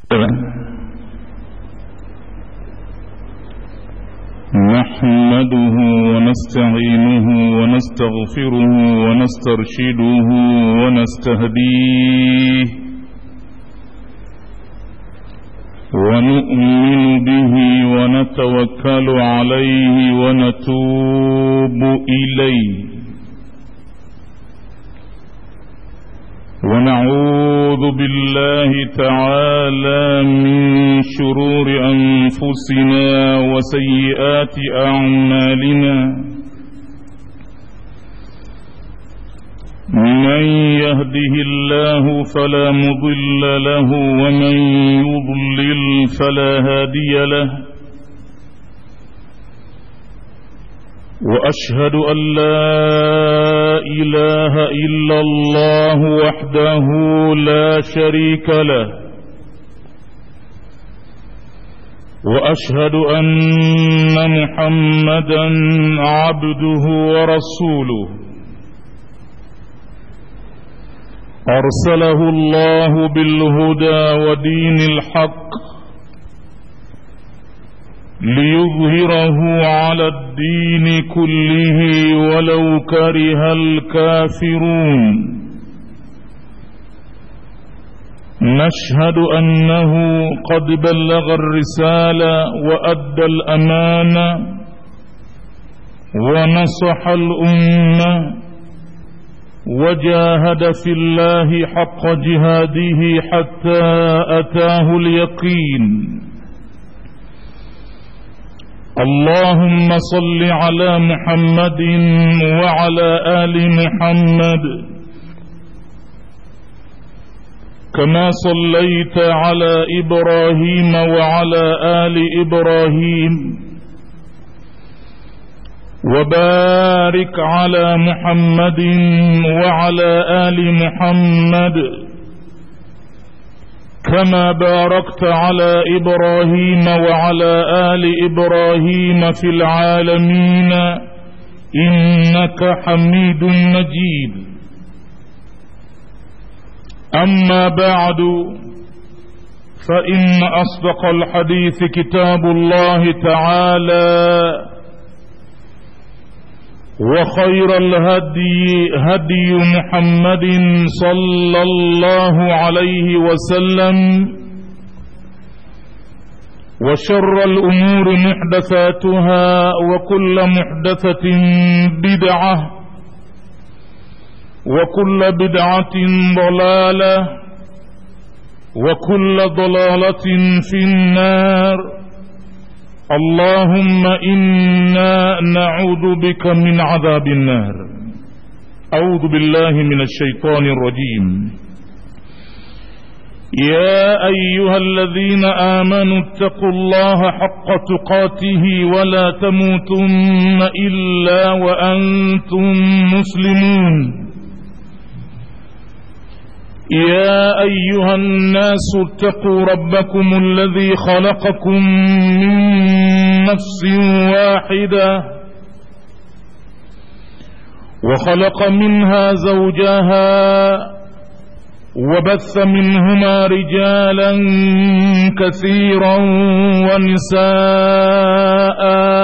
نحمده ونستعينه ونستغفره ونسترشده ونستهديه ونؤمن به ونتوكل عليه ونتوب إليه ونعوذ بالله تعالى من شرور أنفسنا وسيئات أعمالنا من يهده الله فلا مضل له ومن يضلل فلا هادي له واشهد ان لا اله الا الله وحده لا شريك له واشهد ان محمدا عبده ورسوله ارسله الله بالهدى ودين الحق ليظهره على الدين كله ولو كره الكافرون نشهد انه قد بلغ الرساله وادى الامانه ونصح الامه وجاهد في الله حق جهاده حتى اتاه اليقين اللهم صل على محمد وعلى ال محمد كما صليت على ابراهيم وعلى ال ابراهيم وبارك على محمد وعلى ال محمد كما باركت على ابراهيم وعلى ال ابراهيم في العالمين انك حميد مجيد اما بعد فان اصدق الحديث كتاب الله تعالى وخير الهدي هدي محمد صلى الله عليه وسلم وشر الامور محدثاتها وكل محدثه بدعه وكل بدعه ضلاله وكل ضلاله في النار اللهم انا نعوذ بك من عذاب النار اعوذ بالله من الشيطان الرجيم يا ايها الذين امنوا اتقوا الله حق تقاته ولا تموتن الا وانتم مسلمون يا ايها الناس اتقوا ربكم الذي خلقكم من نفس واحده وخلق منها زوجها وبث منهما رجالا كثيرا ونساء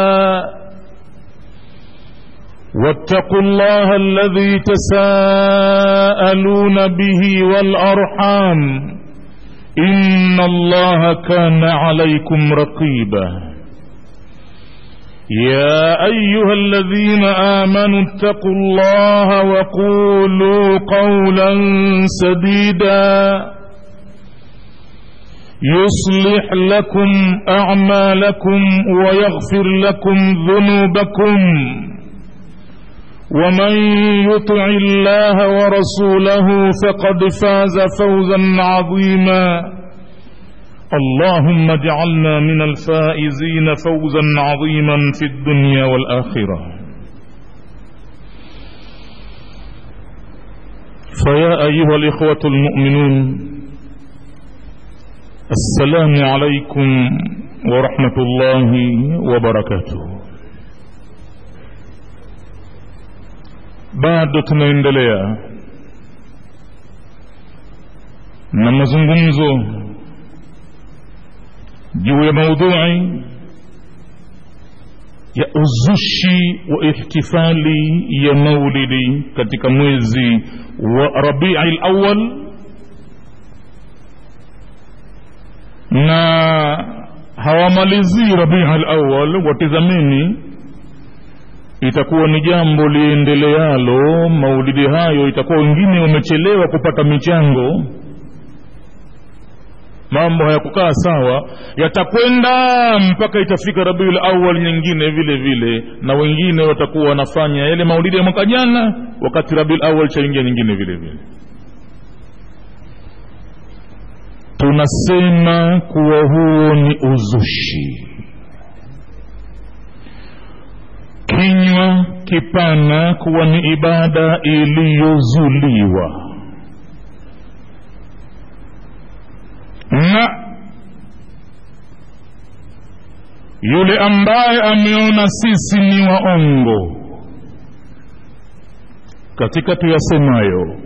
واتقوا الله الذي تساءلون به والارحام ان الله كان عليكم رقيبا يا ايها الذين امنوا اتقوا الله وقولوا قولا سديدا يصلح لكم اعمالكم ويغفر لكم ذنوبكم ومن يطع الله ورسوله فقد فاز فوزا عظيما اللهم اجعلنا من الفائزين فوزا عظيما في الدنيا والاخره فيا ايها الاخوه المؤمنون السلام عليكم ورحمه الله وبركاته bado tunaendelea na mazungumzo juu ya maudhui ya uzushi wa ihtifali ya maulidi katika mwezi wa rabii lawal na hawamalizii rabii lawal watizamini itakuwa ni jambo liendelealo maulidi hayo itakuwa wengine wamechelewa kupata michango mambo hayakukaa sawa yatakwenda mpaka itafika rabiul awal nyingine vile vile na wengine watakuwa wanafanya yale maulidi ya mwaka jana wakati rabiul awal chaingia nyingine vile vile tunasema kuwa huo ni uzushi kinywa kipana kuwa ni ibada iliyozuliwa na yule ambaye ameona sisi ni waongo katika tuyasemayo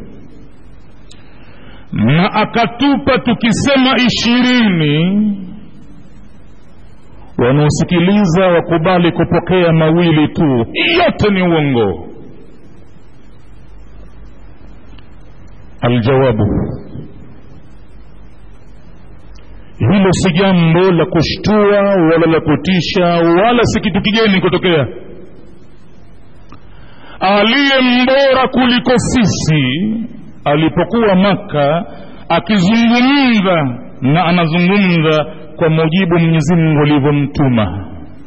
na akatupa tukisema ishirini wanaosikiliza wakubali kupokea mawili tu yote ni uongo aljawabu hilo si jambo la kushtua wala la kutisha wala si kitu kigeni kutokea aliye mbora kuliko sisi alipokuwa maka akizungumza na anazungumza kwa mujibu mwenyezi mungu alivyomtuma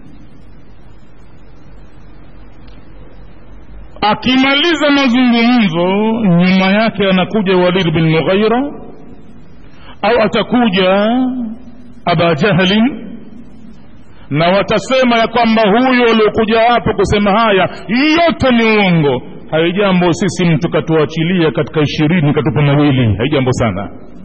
akimaliza mazungumzo nyuma yake anakuja walid bin mughaira au atakuja aba jahlin na watasema ya kwamba huyo aliokuja hapo kusema haya yote ni uongo haijambo sisi mtu katuachilia katika ishirini katupa mawili haijambo sana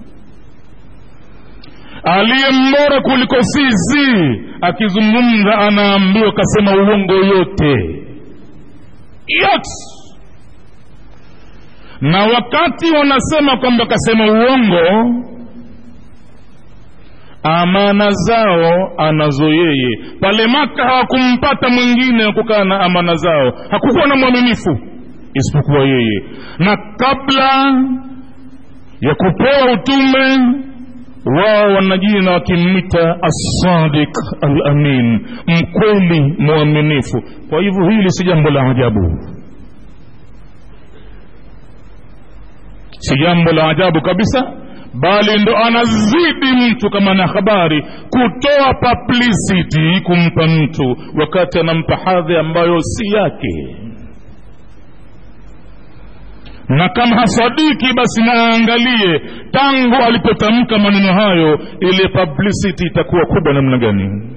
aliye mbora kuliko sisi akizungumza anaambiwa kasema uongo yote yote na wakati wanasema kwamba kasema uongo amana zao anazo yeye pale maka hawakumpata mwingine wa kukaa na amana zao hakukuwa na mwaminifu isipokuwa yeye na kabla ya kupewa utume wao wanajina wakimwita assadik alamin mkweli mwaminifu kwa hivyo hili si jambo la ajabu si jambo la ajabu kabisa bali ndo anazidi mtu kama na habari kutoa publicity kumpa mtu wakati anampa hadhi ambayo si yake na kama hasadiki basi naangalie tangu alipotamka maneno hayo ile publicity itakuwa kubwa namna gani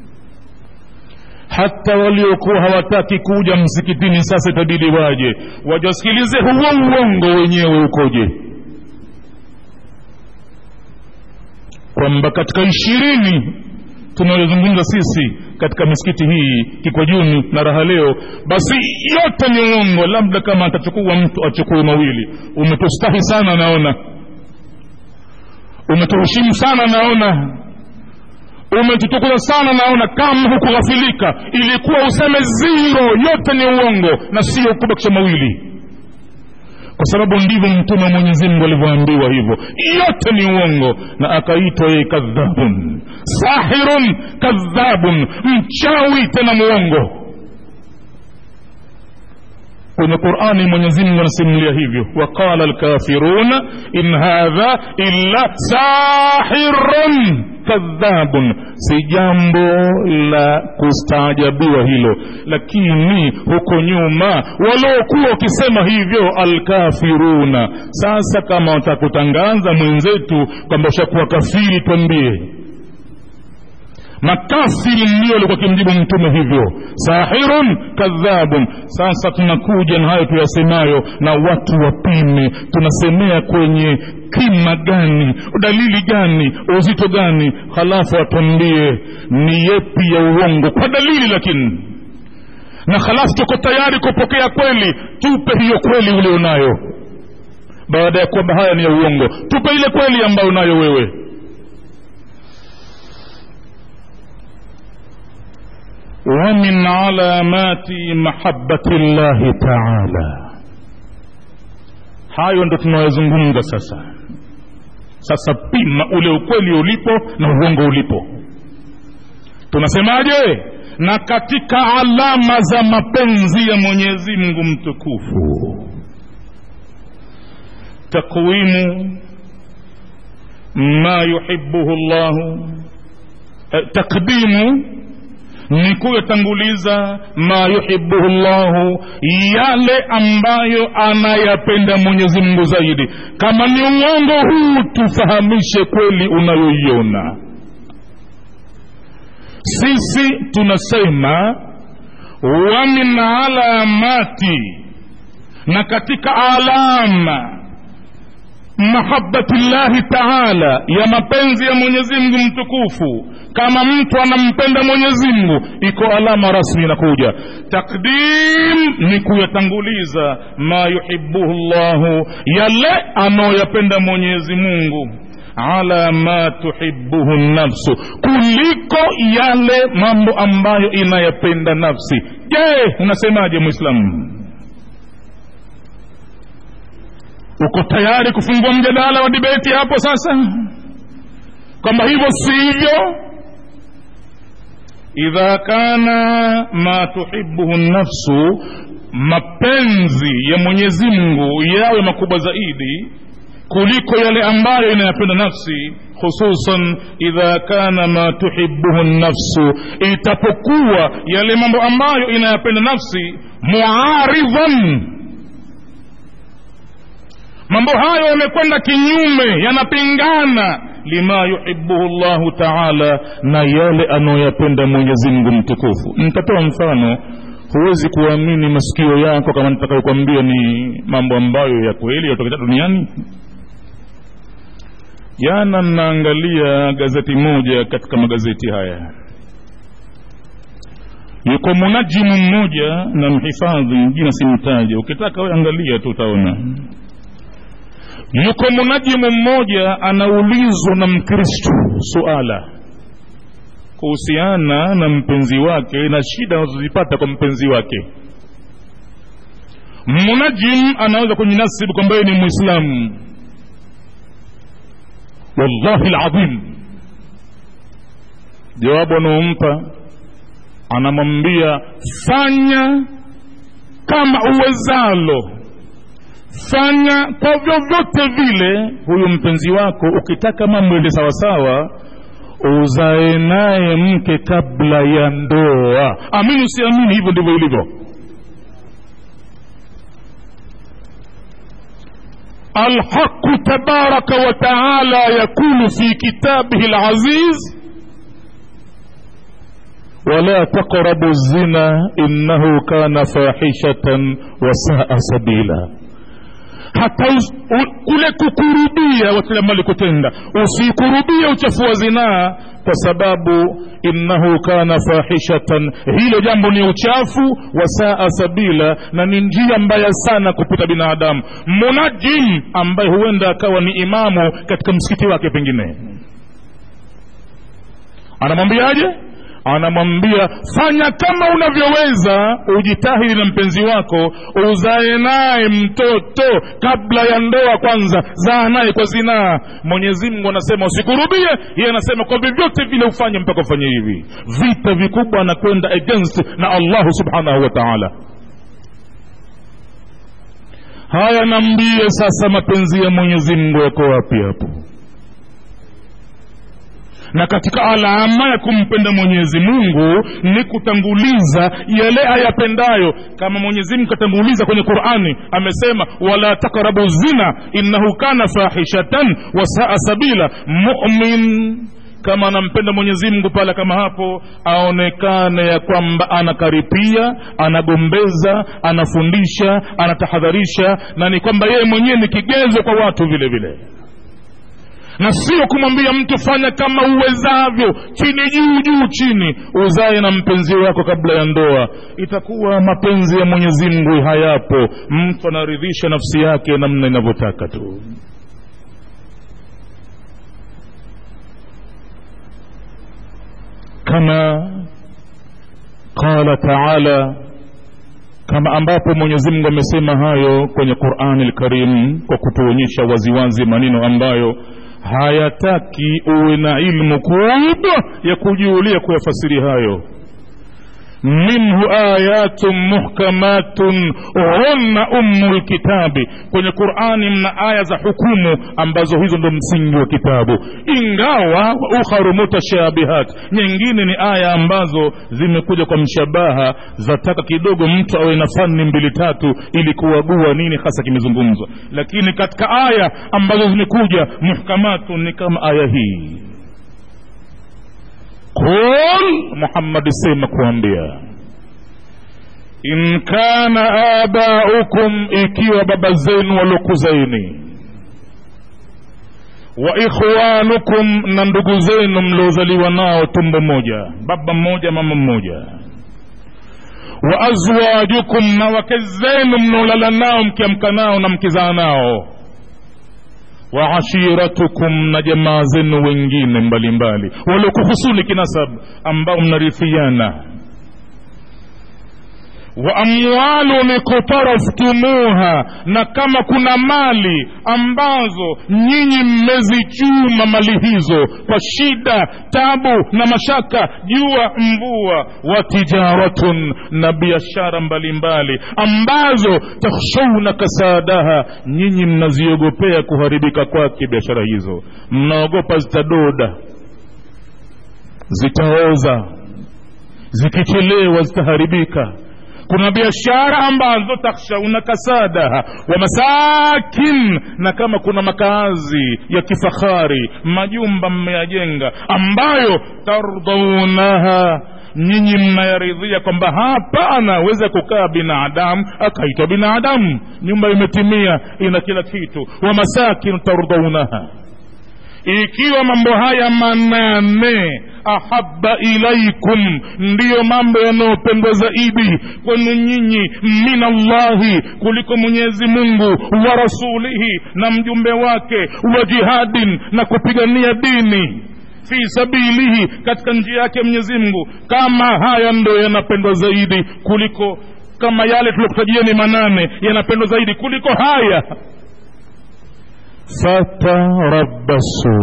hata waliokuwa hawataki kuja msikitini sasa itabidi waje wajasikilize huo uongo wenyewe ukoje kwamba katika ishirini tunayozungumza sisi katika misikiti hii kikwajuni na raha leo basi yote ni uongo labda kama atachukua mtu achukue mawili umetustahi sana naona umetuheshimu sana naona umetutukuza sana naona kama hukughafilika ilikuwa useme ziro yote ni uongo na sio kubakisha mawili kwa sababu ndivyo mtume wa mwenyezi mungu alivyoambiwa hivyo yote ni uongo na akaitwa yeye kadhabun sahirun kadhabun mchawi tena muongo kwenye qurani mwenyezimngu anasimulia hivyo waqala lkafiruna in hadha illa sahirun kadhabun si jambo la kustaajabiwa hilo lakini huko nyuma waliokuwa wakisema hivyo alkafiruna sasa kama watakutangaza mwenzetu kwamba ushakuwa kafiri twambie makafiri ndio alikuwa kimjibu mtume hivyo sahirun kadhabun sasa tunakuja na hayo tuyasemayo na watu wapime tunasemea kwenye kima gani dalili gani uzito gani halafu atuambie ni yepi ya uongo kwa dalili lakini na halafu tuko tayari kupokea kweli tupe hiyo kweli ulionayo baada ya kwamba haya ni ya uongo tupe ile kweli ambayo unayo wewe ومن علامات محبة الله تعالى hayo ndo tunayozungumza sasa sasa pima ule ukweli ulipo na uongo ulipo tunasemaje na katika alama za mapenzi ya mwenyezi mungu mtukufu takwimu ma yuhibuhu llahu eh, takdimu ni kuyatanguliza ma yuhibuhu llahu yale ambayo anayapenda mwenyezi mungu zaidi kama ni uongo huu tufahamishe kweli unayoiona sisi tunasema wa min alamati na katika alama mahabati llahi taala ya mapenzi ya mwenyezi mungu mtukufu kama mtu anampenda mwenyezi mungu iko alama rasmi inakuja takdim ni kuyatanguliza ma yuhibuhu llahu yale anayoyapenda mwenyezi mungu ala ma tuhibuhu nafsu kuliko yale mambo ambayo inayapenda nafsi je unasemaje mwislamu uko tayari kufungua mjadala wa dibeti hapo sasa kwamba hivyo sivyo idha kana ma tuhibuhu nafsu mapenzi ya mwenyezi mungu yawe makubwa zaidi kuliko yale ambayo inayapenda nafsi hususan idha kana ma tuhibuhu nafsu itapokuwa yale mambo ambayo inayapenda nafsi muaridhan mambo hayo yamekwenda kinyume yanapingana lima yuhibuhu llahu taala na yale anayoyapenda mwenyezi mungu mtukufu nitatoa mfano huwezi kuamini masikio yako kama nitakayokwambia ni mambo ambayo ya kweli yatokea duniani jana nnaangalia gazeti moja katika magazeti haya yuko munajimu mmoja na mhifadhi jina simtaje ukitaka we angalia tu utaona yuko munajimu mmoja anaulizwa na mkristo suala kuhusiana na mpenzi wake na shida anazozipata kwa mpenzi wake munajim anaweza kujinasibu kwamba yeye ni mwislamu wallahi ladhim jawabu anaompa anamwambia fanya kama uwezalo fanya kwa vyovyote vile huyu mpenzi wako ukitaka mambo ende sawasawa uzae naye mke kabla ya ndoa amini usiamini hivyo ndivyo ilivyo الحق تبارك وتعالى يقول في كتابه العزيز ولا تقربوا الزنا إنه كان فاحشة وساء سبيلا hata kule kukurubia watilamali kutenda usikurubia uchafu wa zinaa kwa sababu innahu kana fahishatan hilo jambo ni uchafu wa saa sabila na ni njia mbaya sana kupita binadamu munajim ambaye huenda akawa ni imamu katika msikiti wake pengine anamwambiaje anamwambia fanya kama unavyoweza ujitahidi na mpenzi wako uzae naye mtoto kabla ya ndoa kwanza zaa naye kwa zinaa mwenyezi mungu anasema usikurubie yeye anasema kwa vyovyote vile ufanye mpaka ufanye hivi vita vikubwa anakwenda against na allahu subhanahu wa taala haya nambie sasa mapenzi ya mwenyezi mungu yako wapi hapo na katika alama ya kumpenda mwenyezi mungu ni kutanguliza yale ayapendayo kama mwenyezi mungu katanguliza kwenye qurani amesema wala takrabu zina innahu kana fahishatan wasaa sabila mumin kama anampenda mwenyezi mungu pale kama hapo aonekane ya kwamba anakaripia anagombeza anafundisha anatahadharisha na ni kwamba yeye mwenyewe ni kigezo kwa watu vile vile na sio kumwambia mtu fanya kama uwezavyo chini juu juu chini uzae na mpenzi wako kabla ya ndoa itakuwa mapenzi ya mwenyezi mungu hayapo mtu anaridhisha nafsi yake namna inavyotaka tu kama qala taala kama ambapo mwenyezi mungu amesema hayo kwenye qurani lkarim kwa kutuonyesha waziwazi maneno ambayo hayataki uwe na ilmu kubwa ya kujuulia kuyafasiri hayo minhu ayatun muhkamatun hunna ummu lkitabi kwenye qurani mna aya za hukumu ambazo hizo ndo msingi wa kitabu ingawa ukharu mutashabihat nyingine ni aya ambazo zimekuja kwa mshabaha zataka kidogo mtu awe na fani mbili tatu ili kuagua nini hasa kimezungumzwa lakini katika aya ambazo zimekuja muhkamatun ni kama aya hii qul muhammadi sema kuambia in kana abaukum ikiwa baba zenu waliokuzaini wa ikhwanukum na ndugu zenu mliozaliwa nao tumbo moja baba mmoja mama mmoja wa azwajukum na wake zenu mnaolala nao mkiamka nao na mkizaa nao wa ashiratukum na jamaa zenu wengine mbalimbali waliokuhusuni kinasab ambao mnarithiana wa amwalun iktaraftumuha na kama kuna mali ambazo nyinyi mmezichuma mali hizo kwa shida tabu na mashaka jua mvua wa tijaratun na biashara mbalimbali ambazo takhshawna kasadaha nyinyi mnaziogopea kuharibika kwake biashara hizo mnaogopa zitadoda zitaoza zikichelewa zitaharibika kuna biashara ambazo takhshauna kasadaha wa masakin na kama kuna makazi ya kifahari majumba mmeyajenga ambayo tardaunaha nyinyi mnayaridhia kwamba hapa anaweza kukaa binadamu akaitwa binadamu nyumba imetimia ina kila kitu wa masakin tardaunaha ikiwa mambo haya manane ahaba ilaikum ndiyo mambo yanayopendwa zaidi kwenu nyinyi min allahi kuliko mwenyezi mungu wa rasulihi na mjumbe wake wa jihadin na kupigania dini fi sabilihi katika njia yake mwenyezi mungu kama haya ndo yanapendwa zaidi kuliko kama yale tuliokutajia manane yanapendwa zaidi kuliko haya fatarabasu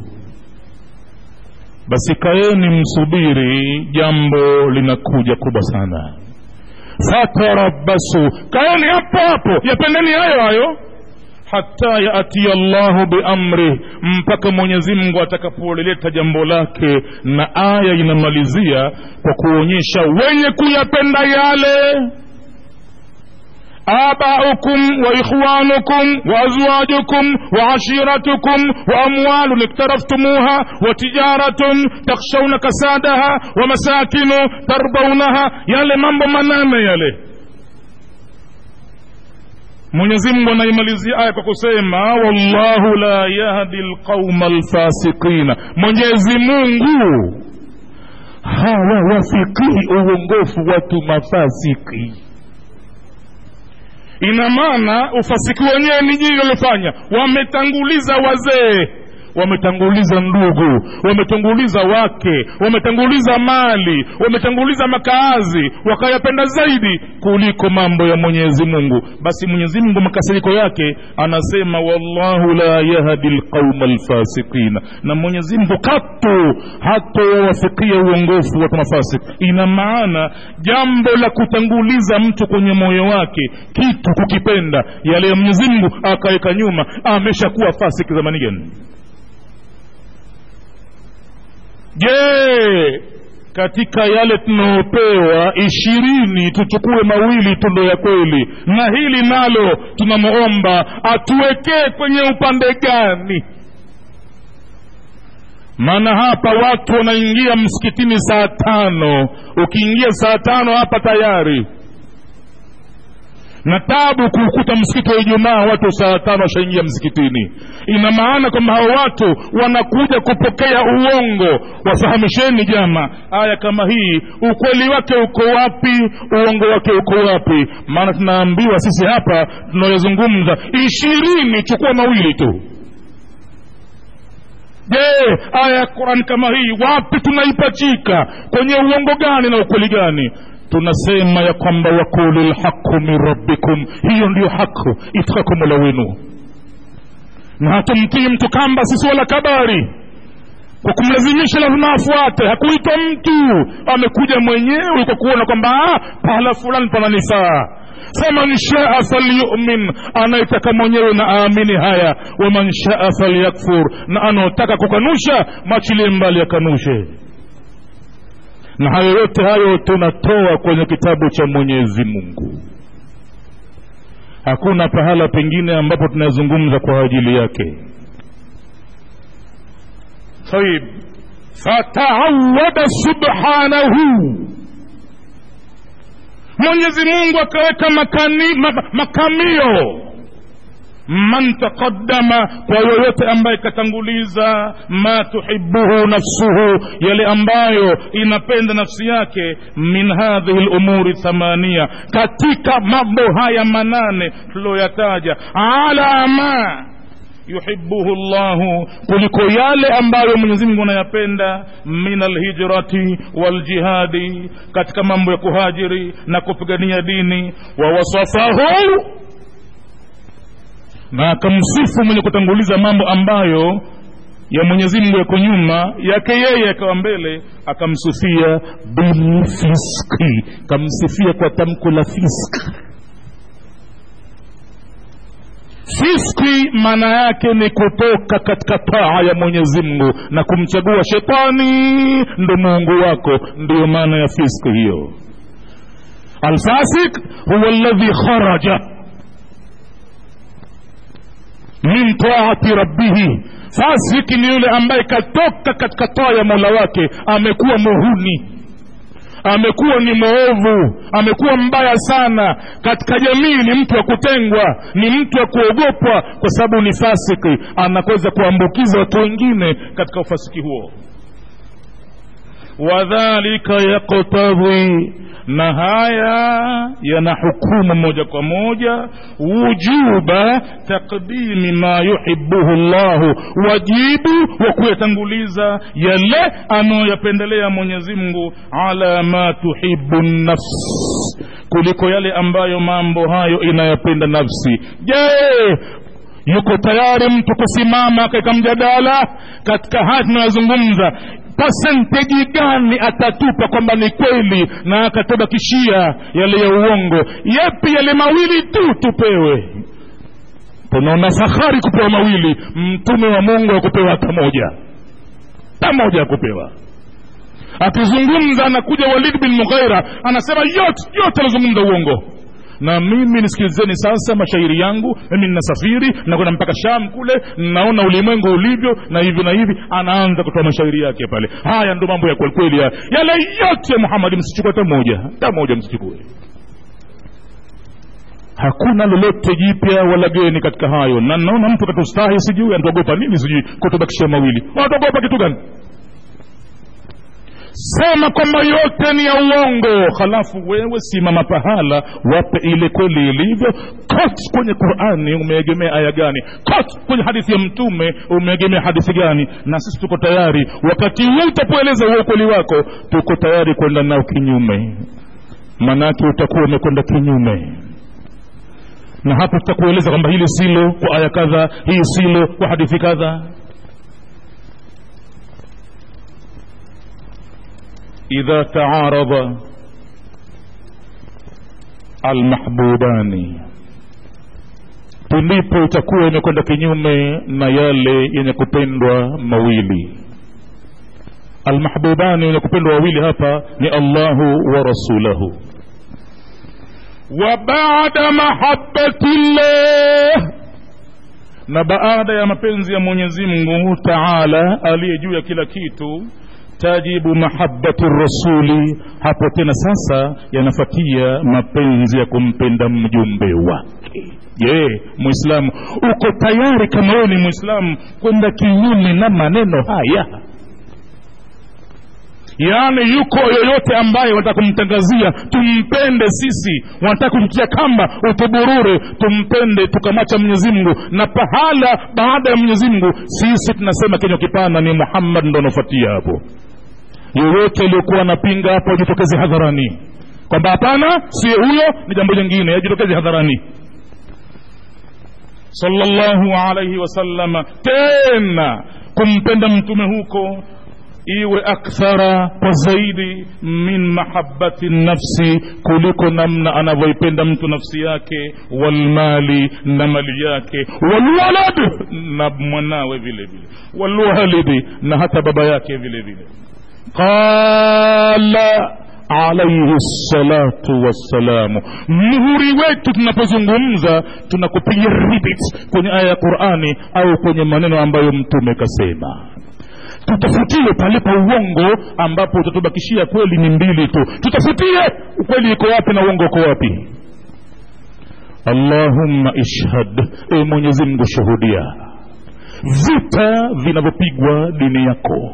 basi kaeni msubiri jambo linakuja kubwa sana fatarabasu kaeni hapo hapo yapendeni hayo hayo hata yatia llahu biamrih mpaka mwenyezi mungu atakapolileta jambo lake na aya inamalizia kwa kuonyesha wenye kuyapenda yale آباؤكم وإخوانكم وأزواجكم وعشيرتكم وأموال اقترفتموها وتجارة تخشون كسادها ومساكن ترضونها يالي mambo manane yale mwenyezi mungu anaimalizia aya kwa kusema wallahu la yahdi lqauma lfasikina mwenyezi mungu hawawafikii uongofu watu mafasiki ina maana ufasiki wenyewe ni jii waliofanya wametanguliza wazee wametanguliza ndugu wametanguliza wake wametanguliza mali wametanguliza makaazi wakayapenda zaidi kuliko mambo ya mwenyezi mungu basi mwenyezi mungu makasiriko yake anasema wallahu la yahdi lqauma lfasikina na mwenyezi mungu katu hatowafikia uongofu watu mafasik ina maana jambo la kutanguliza mtu kwenye moyo wake kitu kukipenda yale ya mwenyezi mungu akaweka nyuma ameshakuwa fasik zamani gani je katika yale tunaopewa ishirini tuchukue mawili tu ndo ya kweli na hili nalo tunamwomba atuwekee kwenye upande gani maana hapa watu wanaingia msikitini saa tano ukiingia saa tano hapa tayari na tabu kuukuta msikiti wa ijumaa watu saa tano washaingia msikitini ina maana kwamba hao watu wanakuja kupokea uongo wafahamisheni jama aya kama hii ukweli wake uko wapi uongo wake uko wapi maana tunaambiwa sisi hapa tunayozungumza ishirini chukua mawili tu je aya ya qurani kama hii wapi tunaipachika kwenye uongo gani na ukweli gani tunasema ya kwamba wakulu lhaqu min rabbikum hiyo ndiyo haqu itakaku mola wenu na hatumtii mtu kamba sisi wala kabari kwa kumlazimisha lazima afuate hakuitwa mtu amekuja mwenyewe kwa kuona kwamba pahala fulani pananifaa faman shaa falyumin anayetaka mwenyewe na aamini haya waman shaa falyakfur na anaotaka kukanusha machilie mbali akanushe na hayo yote hayo tunatoa kwenye kitabu cha mwenyezi mungu hakuna pahala pengine ambapo tunazungumza kwa ajili yake طيب فتعود سبحانه mwenyezi mungu akaweka makani, makamio man taqaddama kwa yoyote ambaye katanguliza ma tuhibuhu nafsuhu yale ambayo inapenda nafsi yake min hadhihi lumuri thamania katika mambo haya manane tuliyoyataja ala ma yuhibuhu llahu kuliko yale ambayo mwenyezi mungu anayapenda min alhijrati waljihadi katika mambo ya kuhajiri na kupigania dini wawasafahu na akamsifu mwenye kutanguliza mambo ambayo ya mwenyezi mungu yako nyuma yake yeye akawa mbele akamsifia bilfiski kamsifia kwa tamko la fiski fiski maana yake ni kutoka katika taa ya mwenyezi mungu na kumchagua shetani ndo muungu wako ndiyo maana ya fiski hiyo alfasik huwa ladhi kharaja min taati rabbihi fasiki ni yule ambaye katoka katika taa ya mola wake amekuwa muhuni amekuwa ni mwovu amekuwa mbaya sana katika jamii ni mtu wa kutengwa ni mtu wa kuogopwa kwa sababu ni fasiki anaweza kuambukiza watu wengine katika ufasiki huo wadhalika yaktadhi na haya yana hukumu moja kwa moja wujuba taqdimi ma yuhibuhu llahu wajibu wa kuyatanguliza yale anayoyapendelea mwenyezi mungu ala ma tuhibu nafs kuliko yale ambayo mambo hayo inayapenda nafsi je yuko tayari mtu kusimama katika mjadala katika haya tunayozungumza pasenteji gani atatupa kwamba ni kweli na akatubakishia yale ya uongo yepi yale mawili tu tupewe tunaona fahari kupewa mawili mtume wa mungu akupewa hata moja hata moja akupewa akizungumza anakuja walid bin mughaira anasema yote yote anazungumza uongo na mimi nisikilizeni sasa mashairi yangu mimi ninasafiri nakwenda mpaka sham kule naona ulimwengu ulivyo na hivi na hivi anaanza kutoa mashairi yake pale haya ndo mambo ya kwelikweli haya yale yote ya muhamadi msichukue hata moja hata moja msichukue hakuna lolote jipya wala geni katika hayo na naona mtu katustahi sijui anatuogopa nini sijui kutubakishia mawili wanatuogopa kitu gani sema kwamba yote ni ya uongo halafu wewe simama pahala wape ile kweli ilivyo kot kwenye qurani umeegemea aya gani kot kwenye hadithi ya mtume umeegemea hadithi gani na sisi tuko tayari wakati huu utapoeleza huo ukweli wako tuko tayari kwenda nao kinyume manake utakuwa umekwenda kinyume na hapo tutakueleza kwamba hili silo kwa aya kadha hii silo kwa hadithi kadha idha taarada almahbubani pindipo itakuwa imekwenda kinyume na yale yenye kupendwa mawili almahbubani wenye kupendwa wawili hapa ni allahu wa rasulahu wa bada mahabati llah na baada ya mapenzi ya mwenyezi mungu taala aliye juu ya kila kitu tajibu mahabati rasuli hapo tena sasa yanafatia mapenzi ya kumpenda mjumbe wake je mwislamu uko tayari kama wewe ni mwislamu kwenda kinyume na maneno haya yaani yuko yoyote ambaye wanataka kumtangazia tumpende sisi wanataka kumtia kamba utuburure tumpende tukamacha mwenyezi mungu na pahala baada ya mwenyezi mungu sisi tunasema kinywa kipana ni muhammad ndo anafuatia hapo yoyote aliyokuwa anapinga hapo ajitokeze hadharani kwamba hapana siye huyo ni jambo jingine yajitokeze hadharani sallallahu alaihi wasallama tena kumpenda mtume huko iwe akthara kwa zaidi min mahabati nafsi kuliko namna anavyoipenda mtu nafsi yake walmali na mali yake walwalad na mwanawe vile vile walwalidi na hata baba yake vile vile qala alaihi salatu wassalamu muhuri wetu tunapozungumza tunakupiga ribit kwenye aya ya qurani au kwenye maneno ambayo mtume kasema tutafutie palipo uongo ambapo utatubakishia kweli ni mbili tu tutafutie ukweli iko wapi na uongo uko wapi allahumma ishhad e mwenyezi mungu shuhudia vita vinavyopigwa dini yako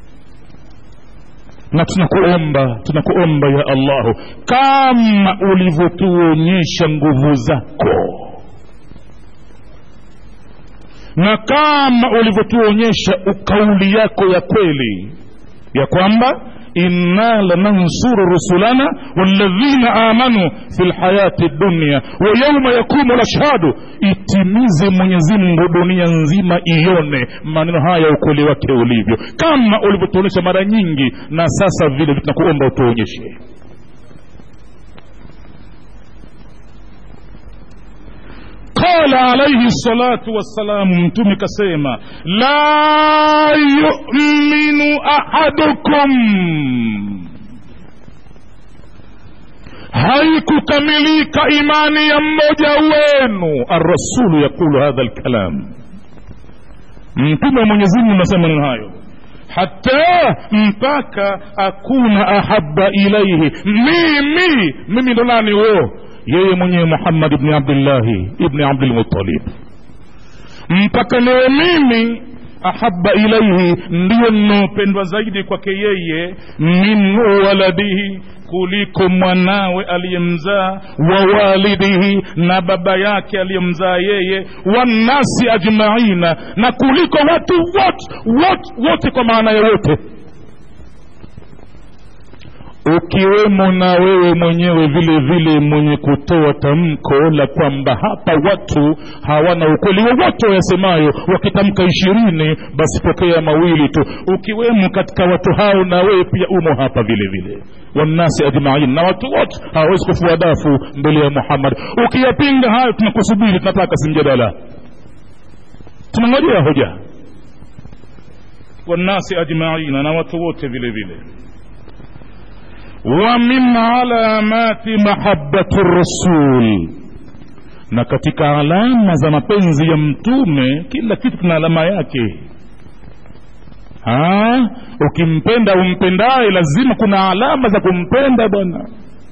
na tunakuomba tunakuomba ya allahu kama ulivyotuonyesha nguvu zako na kama ulivyotuonyesha kauli yako ya kweli ya kwamba inna lanansuru rusulana walladhina amanu fi lhayati dunya wa yauma yakumu lashhadu itimize mwenyezi mungu dunia nzima ione maneno haya ukweli wake ulivyo kama ulivyotuonyesha mara nyingi na sasa vile tunakuomba utuonyeshe qala alaihi salatu wassalamu mtume kasema la yuminu ahadukum haikukamilika imani ya mmoja wenu arrasulu yaqulu hadha lkalam mtume wa mwenyezimungu anasema maneno hayo hata mpaka akuna ahaba ilaihi mimi mimi ndo nani huo yeye mwenyewe muhammad ibni abdillahi ibni abdilmutalib mpaka niwe mimi ahaba ilaihi ndiyo ninaopendwa zaidi kwake yeye min waladihi kuliko mwanawe aliyemzaa wa walidihi na baba yake aliyemzaa yeye wannasi ajmaina na kuliko watu wote wote wote kwa maana ya wote ukiwemo na wewe mwenyewe vile vile mwenye kutoa tamko la kwamba hapa watu hawana ukweli wowote wayasemayo wakitamka ishirini basi pokea mawili tu ukiwemo katika watu hao na wewe pia umo hapa vile vile wannasi ajmain na watu wote hawawezi kufua dafu mbele ya muhammad ukiyapinga hayo tunakusubiri tunataka simjadala tunangojea hoja wannasi ajmaina na watu wote vile vile ومن علامات محبة الرسول na katika alama za mapenzi ya mtume kila kitu kina alama yake ha? ukimpenda umpendaye lazima kuna alama za kumpenda bwana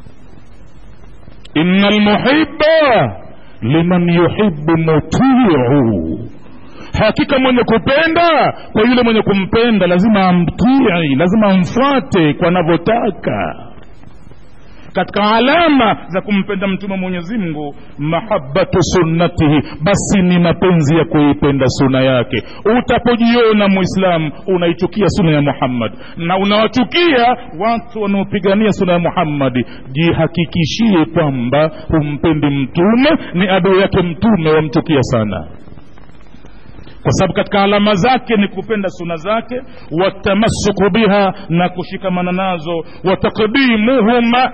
ina lmuhiba liman yuhibu mutiu hakika mwenye kupenda kwa yule mwenye kumpenda lazima amtii lazima amfuate kwa anavyotaka katika alama za kumpenda mtume mwenyezi mungu mahabatu sunnatihi basi ni mapenzi ya kuipenda suna yake utapojiona mwislamu unaichukia suna ya muhammad na unawachukia watu wanaopigania suna ya muhammadi jihakikishie kwamba humpendi mtume ni adui yake mtume wamchukia sana kwa sababu katika alama zake ni kupenda suna zake watamasuku biha na kushikamana nazo watakdimuhuma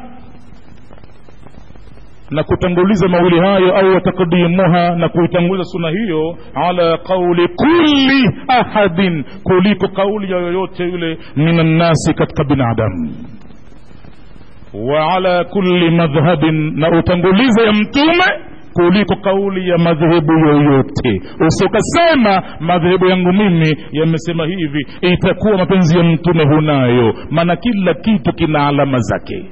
na kutanguliza mawili hayo au watakdimuha na kuitanguliza suna hiyo ala qauli kulli ahadin kuliko kauli ya yoyote yule min annasi katika binadamu wa ala kulli madhhabin na utangulize ya mtume kuliko kauli ya madhehebu yoyote usiokasema madhehebu yangu mimi yamesema hivi itakuwa mapenzi ya mtume hunayo maana kila kitu kina alama zake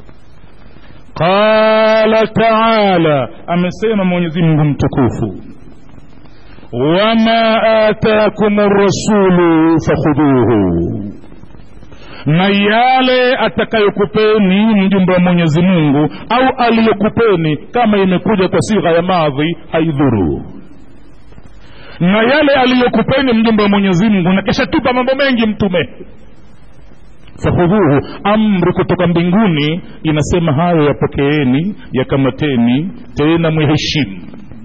qala taala amesema mwenyezi mungu mtukufu wama atakum rasulu fakhudhuhu na yale atakayokupeni mjumbe wa mwenyezi mungu au aliyokupeni kama imekuja kwa sigha ya madhi haidhuru na yale aliyokupeni mjumbe wa mwenyezi mungu na kisha tupa mambo mengi mtume fakhudhuhu amri kutoka mbinguni inasema hayo yapokeeni yakamateni tena mwiheshimu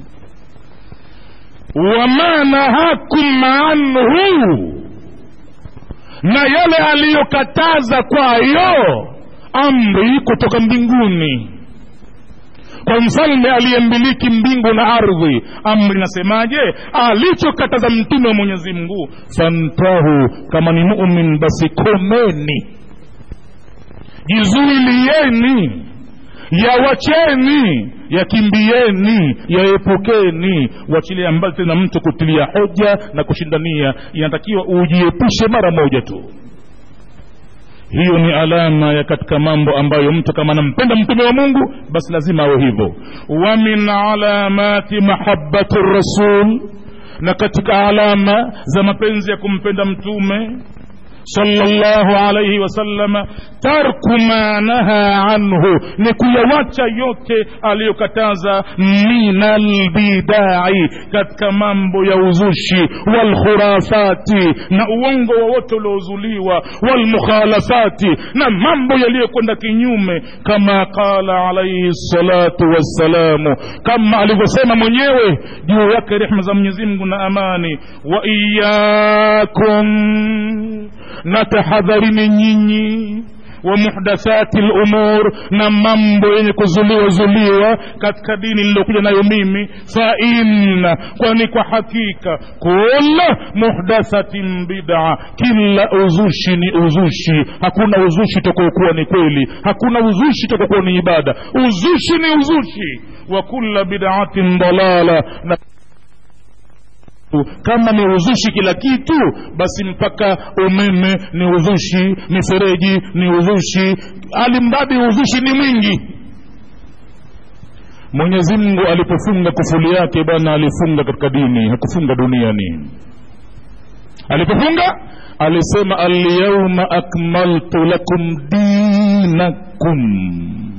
wama nahakum anhu na yale aliyokataza kwayo amri kutoka mbinguni kwa mfalme aliyemiliki mbingu na ardhi amri nasemaje alichokataza mtume wa mwenyezi mungu fantahu kama ni mumin basi komeni jizuilieni yawacheni yakimbieni yaepukeni wachilia mbali tena mtu kutilia hoja na kushindania inatakiwa ujiepushe mara moja tu hiyo ni alama ya katika mambo ambayo mtu kama anampenda mtume wa mungu basi lazima awe hivyo wa min alamati mahabati rasul na katika alama za mapenzi ya kumpenda mtume sallallahu alaihi wasallama tarku ma naha anhu ni kuyawacha yote aliyokataza min albidai katika mambo ya uzushi walkhurafati na uongo wowote uliozuliwa walmukhalafati na mambo yaliyokwenda kinyume kama qala alaihi salatu wassalamu kama alivyosema mwenyewe juu yake rehma za mwenyezi mungu na amani wa iyakum na tahadharini nyinyi wa muhdathati lumur na mambo yenye kuzuliwa zuliwa katika dini niliyokuja nayo mimi fa inna kwani kwa hakika kula muhdathatin bida kila uzushi ni uzushi hakuna uzushi tokokuwa ni kweli hakuna uzushi tokokuwa ni ibada uzushi ni uzushi wa kula bidaatin dalala na kama ni uzushi kila kitu basi mpaka umeme ni uzushi mifereji ni uzushi alimradi uzushi ni mwingi mwenyezi mungu alipofunga kufuli yake bwana alifunga katika dini hakufunga duniani alipofunga alisema alyauma akmaltu lakum dinakum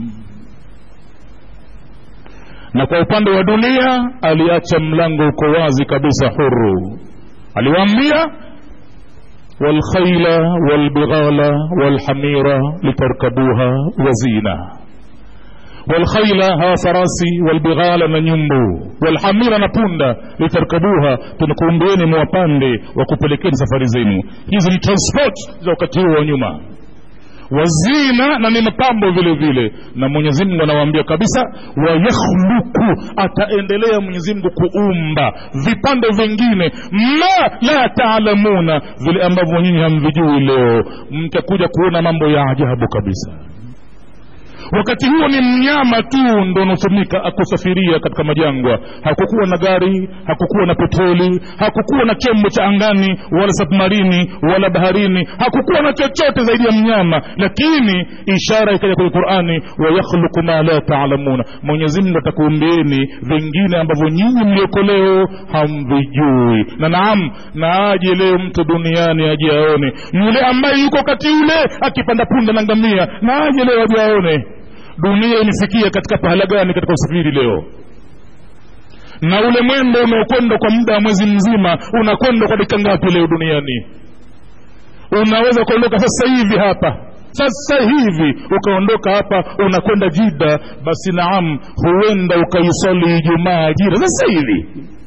na kwa upande wa dunia aliacha mlango uko wazi kabisa huru aliwaambia walkhaila walbighala walhamira litarkabuha wazina walkhaila hawa farasi walbighala na nyumbu walhamira na punda litarkabuha tunakuumbieni mwapande wa kupelekeni safari zenu hizi ni transport za wakati huo wa nyuma wazina na ni mapambo vile vile na mwenyezi mungu anawaambia kabisa wayakhluku ataendelea mwenyezi mungu kuumba vipande vingine ma la taalamuna vile ambavyo nyinyi hamvijui leo mtakuja kuona mambo ya ajabu kabisa wakati huo ni mnyama tu ndo unaotumika akusafiria katika majangwa hakukuwa na gari hakukuwa na petroli hakukuwa na chombo cha angani wala submarini wala baharini hakukuwa na chochote zaidi ya mnyama lakini ishara ikaja kwenye qurani wayakhluku ma la taalamuna mwenyezimngu atakuumbieni vingine ambavyo nyinyi mlioko leo hamvijui na naam na aje leo mtu duniani aje aone yule ambaye yuko wakati ule akipanda punda na ngamia na aje leo aje aone dunia imefikia katika pahala gani katika usafiri leo na ule mwendo unaokwenda kwa muda wa mwezi mzima unakwenda kwa dakika ngapi leo duniani unaweza kuondoka sasa hivi hapa sasa hivi ukaondoka hapa unakwenda jida basi naam huenda ukaisali ijumaa jida sasa hivi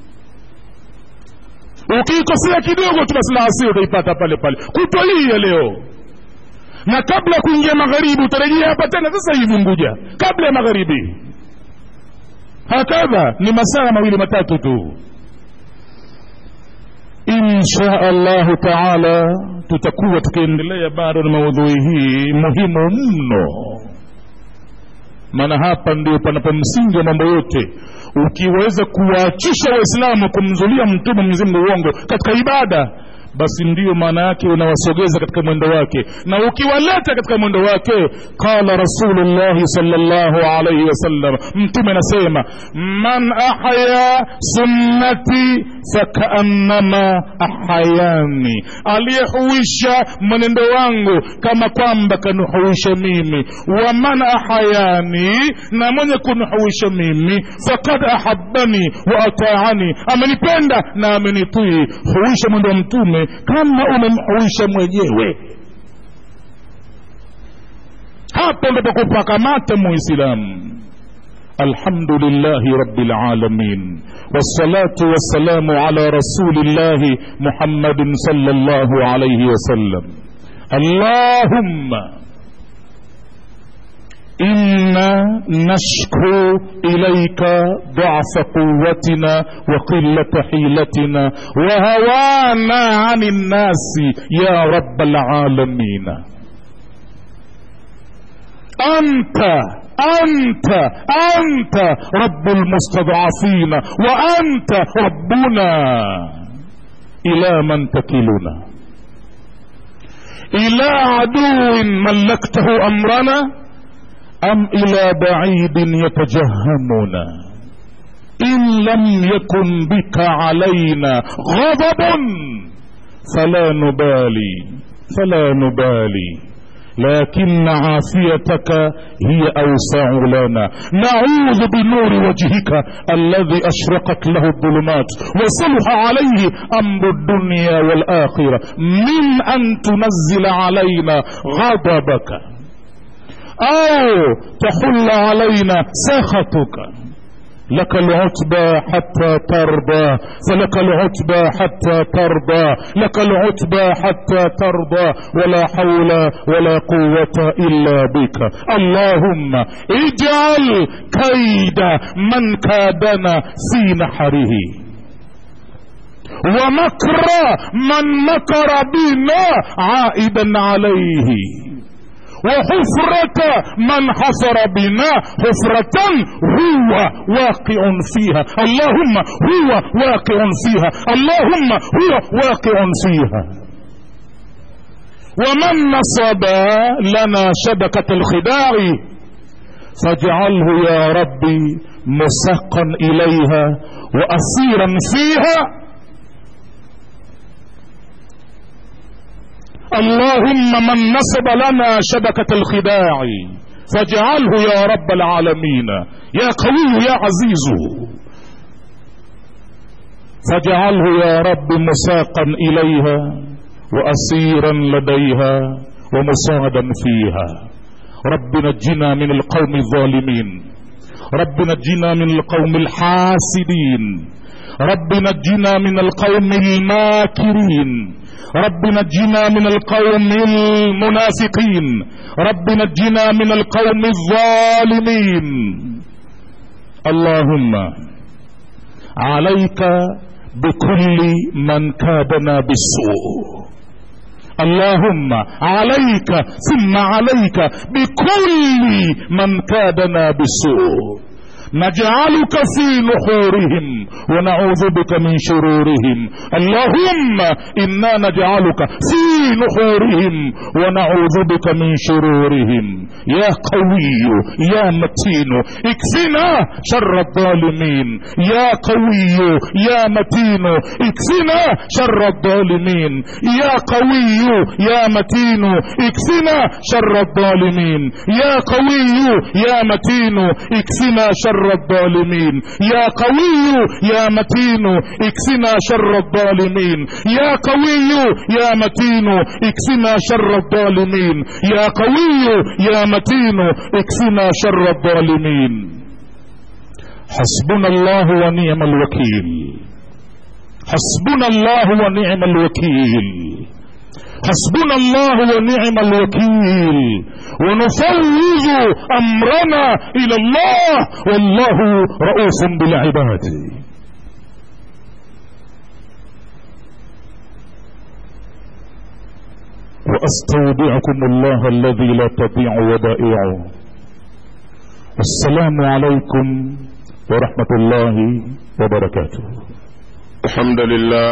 ukiikosea kidogo tu basi laasiri utaipata pale pale kutwa hii ya leo na kabla ya kuingia magharibi utarejea hapa tena sasa hivi nguja kabla ya magharibi hakadha ni masaa mawili matatu tu insha allahu taala tutakuwa tukiendelea bado na maudhui hii muhimu mno maana hapa ndio panapo msingi wa mambo yote ukiweza kuwaachisha waislamu kumzulia mtume mwenyezimngu uongo katika ibada basi ndiyo maana yake unawasogeza katika mwendo wake na ukiwaleta katika mwendo wake qala rasulullahi salllahu alaihi wasallam mtume anasema man ahya sunnati fakaannama ahayani aliyehuisha mwenendo wangu kama kwamba kanihuisha mimi wa man ahayani na mwenye kunihuisha mimi fakad ahabani wa ataani amenipenda na amenitii huisha mwendo wa mtume kama umemhuisha mwenyewe hapo ndo pakupakamata muislamu الحمد لله رب العالمين والصلاة والسلام على رسول الله محمد صلى الله عليه وسلم اللهم إنا نشكو إليك ضعف قوتنا وقلة حيلتنا وهوانا عن الناس يا رب العالمين أنت أنت أنت رب المستضعفين وأنت ربنا إلى من تكلنا إلى عدو ملكته أمرنا أم إلى بعيد يتجهمنا إن لم يكن بك علينا غضب فلا نبالي فلا نبالي لكن عافيتك هي أوسع لنا نعوذ بنور وجهك الذي أشرقت له الظلمات وصلح عليه أمر الدنيا والآخرة من أن تنزل علينا غضبك أو تحل علينا سخطك لك العتبى حتى ترضى فلك العتبى حتى ترضى لك العتبى حتى ترضى ولا حول ولا قوة إلا بك اللهم اجعل كيد من كادنا في نحره ومكر من مكر بنا عائدا عليه وحفرة من حفر بنا حفرة هو واقع فيها اللهم هو واقع فيها اللهم هو واقع فيها ومن نصب لنا شبكة الخداع فاجعله يا ربي مسقا إليها وأسيرا فيها اللهم من نصب لنا شبكة الخداع فاجعله يا رب العالمين يا قوي يا عزيز فاجعله يا رب مساقا إليها وأسيرا لديها ومصادا فيها رب نجنا من القوم الظالمين رب نجنا من القوم الحاسدين رب نجنا من القوم الماكرين رب نجنا من القوم المنافقين رب نجنا من القوم الظالمين اللهم عليك بكل من كادنا بالسوء اللهم عليك ثم عليك بكل من كادنا بالسوء نجعلك في نحورهم ونعوذ بك من شرورهم اللهم انا نجعلك في نحورهم ونعوذ بك من شرورهم يا قوي يا متين اكفنا شر الظالمين يا قوي يا متين اكفنا شر الظالمين يا قوي يا متين اكفنا شر الظالمين يا قوي يا متين اكفنا شر شر الظالمين يا قوي يا متين اكفنا شر الظالمين يا قوي يا متين اكفنا شر الظالمين يا قوي يا متين اكفنا شر الظالمين حسبنا الله ونعم الوكيل حسبنا الله ونعم الوكيل حسبنا الله ونعم الوكيل ونفوض امرنا الى الله والله رؤوف بالعباد واستودعكم الله الذي لا تضيع ودائعه والسلام عليكم ورحمه الله وبركاته الحمد لله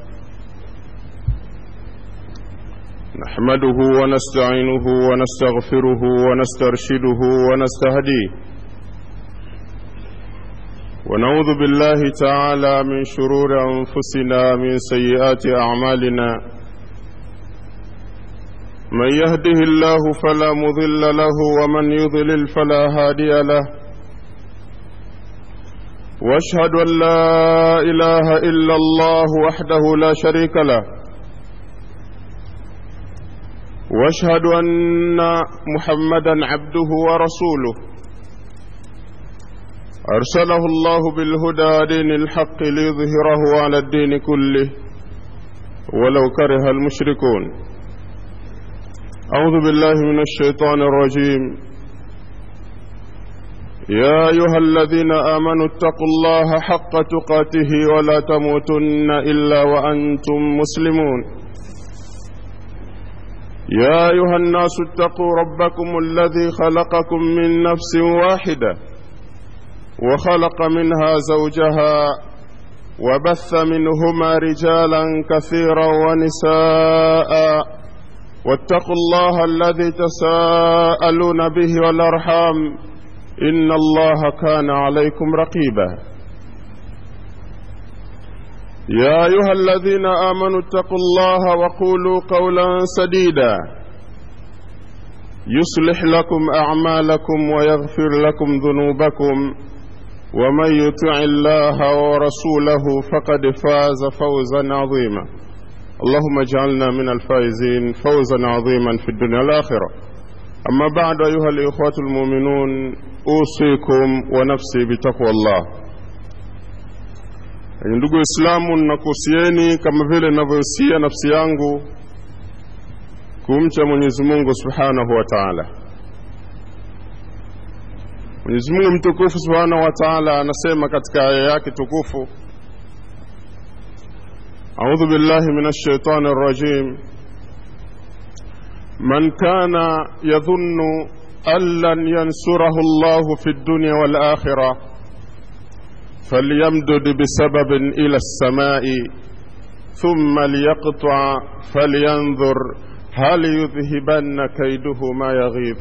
نحمده ونستعينه ونستغفره ونسترشده ونستهديه ونعوذ بالله تعالى من شرور انفسنا من سيئات اعمالنا من يهده الله فلا مضل له ومن يضلل فلا هادي له واشهد ان لا اله الا الله وحده لا شريك له واشهد ان محمدا عبده ورسوله ارسله الله بالهدى دين الحق ليظهره على الدين كله ولو كره المشركون اعوذ بالله من الشيطان الرجيم يا ايها الذين امنوا اتقوا الله حق تقاته ولا تموتن الا وانتم مسلمون يا ايها الناس اتقوا ربكم الذي خلقكم من نفس واحده وخلق منها زوجها وبث منهما رجالا كثيرا ونساء واتقوا الله الذي تساءلون به والارحام ان الله كان عليكم رقيبا يا ايها الذين امنوا اتقوا الله وقولوا قولا سديدا يصلح لكم اعمالكم ويغفر لكم ذنوبكم ومن يطع الله ورسوله فقد فاز فوزا عظيما اللهم اجعلنا من الفائزين فوزا عظيما في الدنيا والاخره اما بعد ايها الاخوه المؤمنون اوصيكم ونفسي بتقوى الله ndugu waislamu ninakuhusieni kama vile ninavyohusia nafsi yangu kumcha mwenyezi mungu subhanahu wa taala mwenyezi mungu mtukufu subhanahu wa taala anasema katika aya yake tukufu audhu billahi min alshaitani rrajim man kana yadhunnu an lan yansurahu llahu fi dunya walakhira فليمدد بسبب الى السماء ثم ليقطع فلينظر هل يذهبن كيده ما يغيظ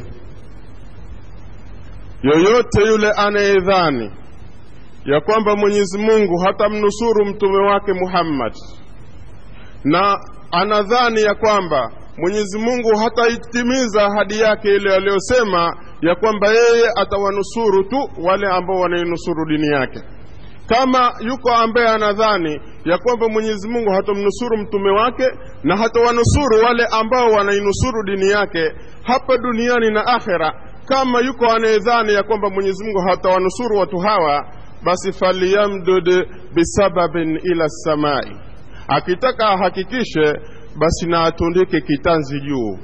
yoyote yule anayedhani ya kwamba mwenyezi mungu hatamnusuru mtume wake muhammad na anadhani ya kwamba mwenyezi mungu hataitimiza ahadi yake ile aliyosema ya kwamba yeye atawanusuru tu wale ambao wanainusuru dini yake kama yuko ambaye anadhani ya kwamba mwenyezi mungu hatamnusuru mtume wake na hatawanusuru wale ambao wanainusuru dini yake hapa duniani na akhera kama yuko anayedhani ya kwamba mwenyezi mungu hatawanusuru watu hawa basi faliyamdud bisababin ila samai akitaka ahakikishe basi na atundike kitanzi juu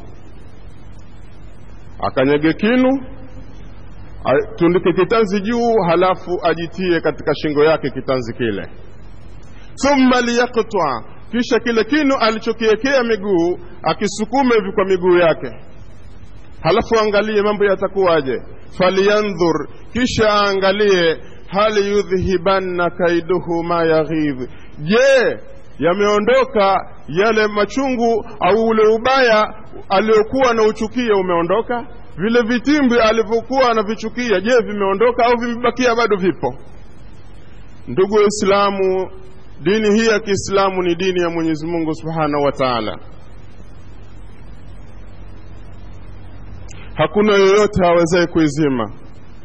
akanyage kinu atundike kitanzi juu halafu ajitie katika shingo yake kitanzi kile thumma liyaktwa kisha kile kinu alichokiwekea miguu akisukume hivi kwa miguu yake halafu angalie mambo yatakuwaje faliyandhur kisha aangalie hal yudhhibanna kaiduhu ma yaghidh je yameondoka yale machungu au ule ubaya aliokuwa na uchukia umeondoka vile vitimbwi alivyokuwa anavichukia je vimeondoka au vimebakia bado vipo ndugu waislamu dini hii ya kiislamu ni dini ya mwenyezi mungu subhanahu wa taala hakuna yoyote awezaye kuizima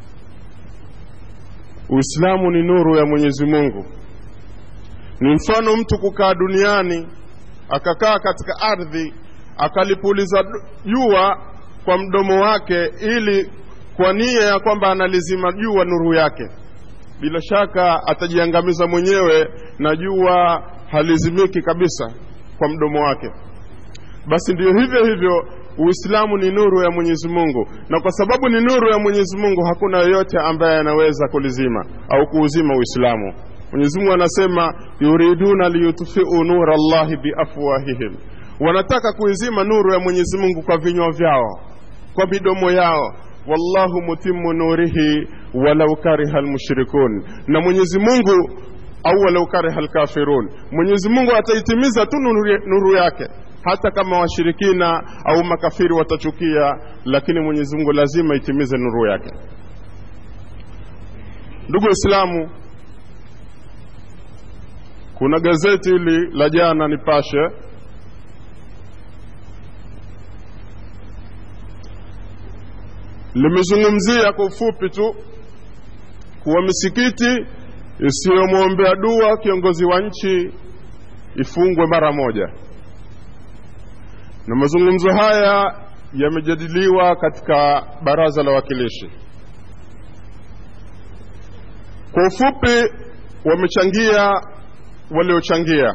uislamu ni nuru ya mwenyezi mungu ni mfano mtu kukaa duniani akakaa katika ardhi akalipuliza jua kwa mdomo wake ili kwa nia ya kwamba analizima jua nuru yake bila shaka atajiangamiza mwenyewe na jua halizimiki kabisa kwa mdomo wake basi ndiyo hivyo hivyo uislamu ni nuru ya mwenyezi mungu na kwa sababu ni nuru ya mwenyezi mungu hakuna yoyote ambaye anaweza kulizima au kuuzima uislamu mwenyezi mungu anasema yuriduna liyutfiu nura llahi biafwahihim wanataka kuizima nuru ya mwenyezi mungu kwa vinywa vyao kwa midomo yao wallahu mutimu nurihi walau kariha lmushrikun na mwenyezi mungu au walau kariha lkafirun mwenyezi mungu ataitimiza tu nuru, nuru yake hata kama washirikina au makafiri watachukia lakini mwenyezi mungu lazima itimize nuru yake ndugu waislamu kuna gazeti hili la jana nipashe limezungumzia kwa ufupi tu kuwa misikiti isiyomwombea dua kiongozi wa nchi ifungwe mara moja na mazungumzo haya yamejadiliwa katika baraza la wakilishi kwa ufupi wamechangia waliochangia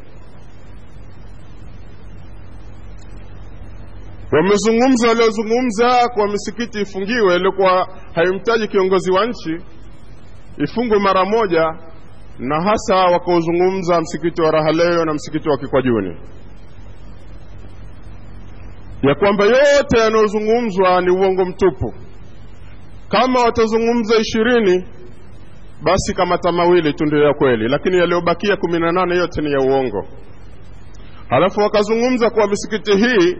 wamezungumza waliozungumza kwa misikiti ifungiwe iliokuwa haimtaji kiongozi wa nchi ifungwe mara moja na hasa wakaozungumza msikiti wa rahaleo na msikiti wa kikwajuni ya kwamba yote yanayozungumzwa ni uongo mtupu kama watazungumza ishirini basi kamata mawili tu ndio ya kweli lakini yaliyobakia kumi na nane yote ni ya uongo halafu wakazungumza kuwa misikiti hii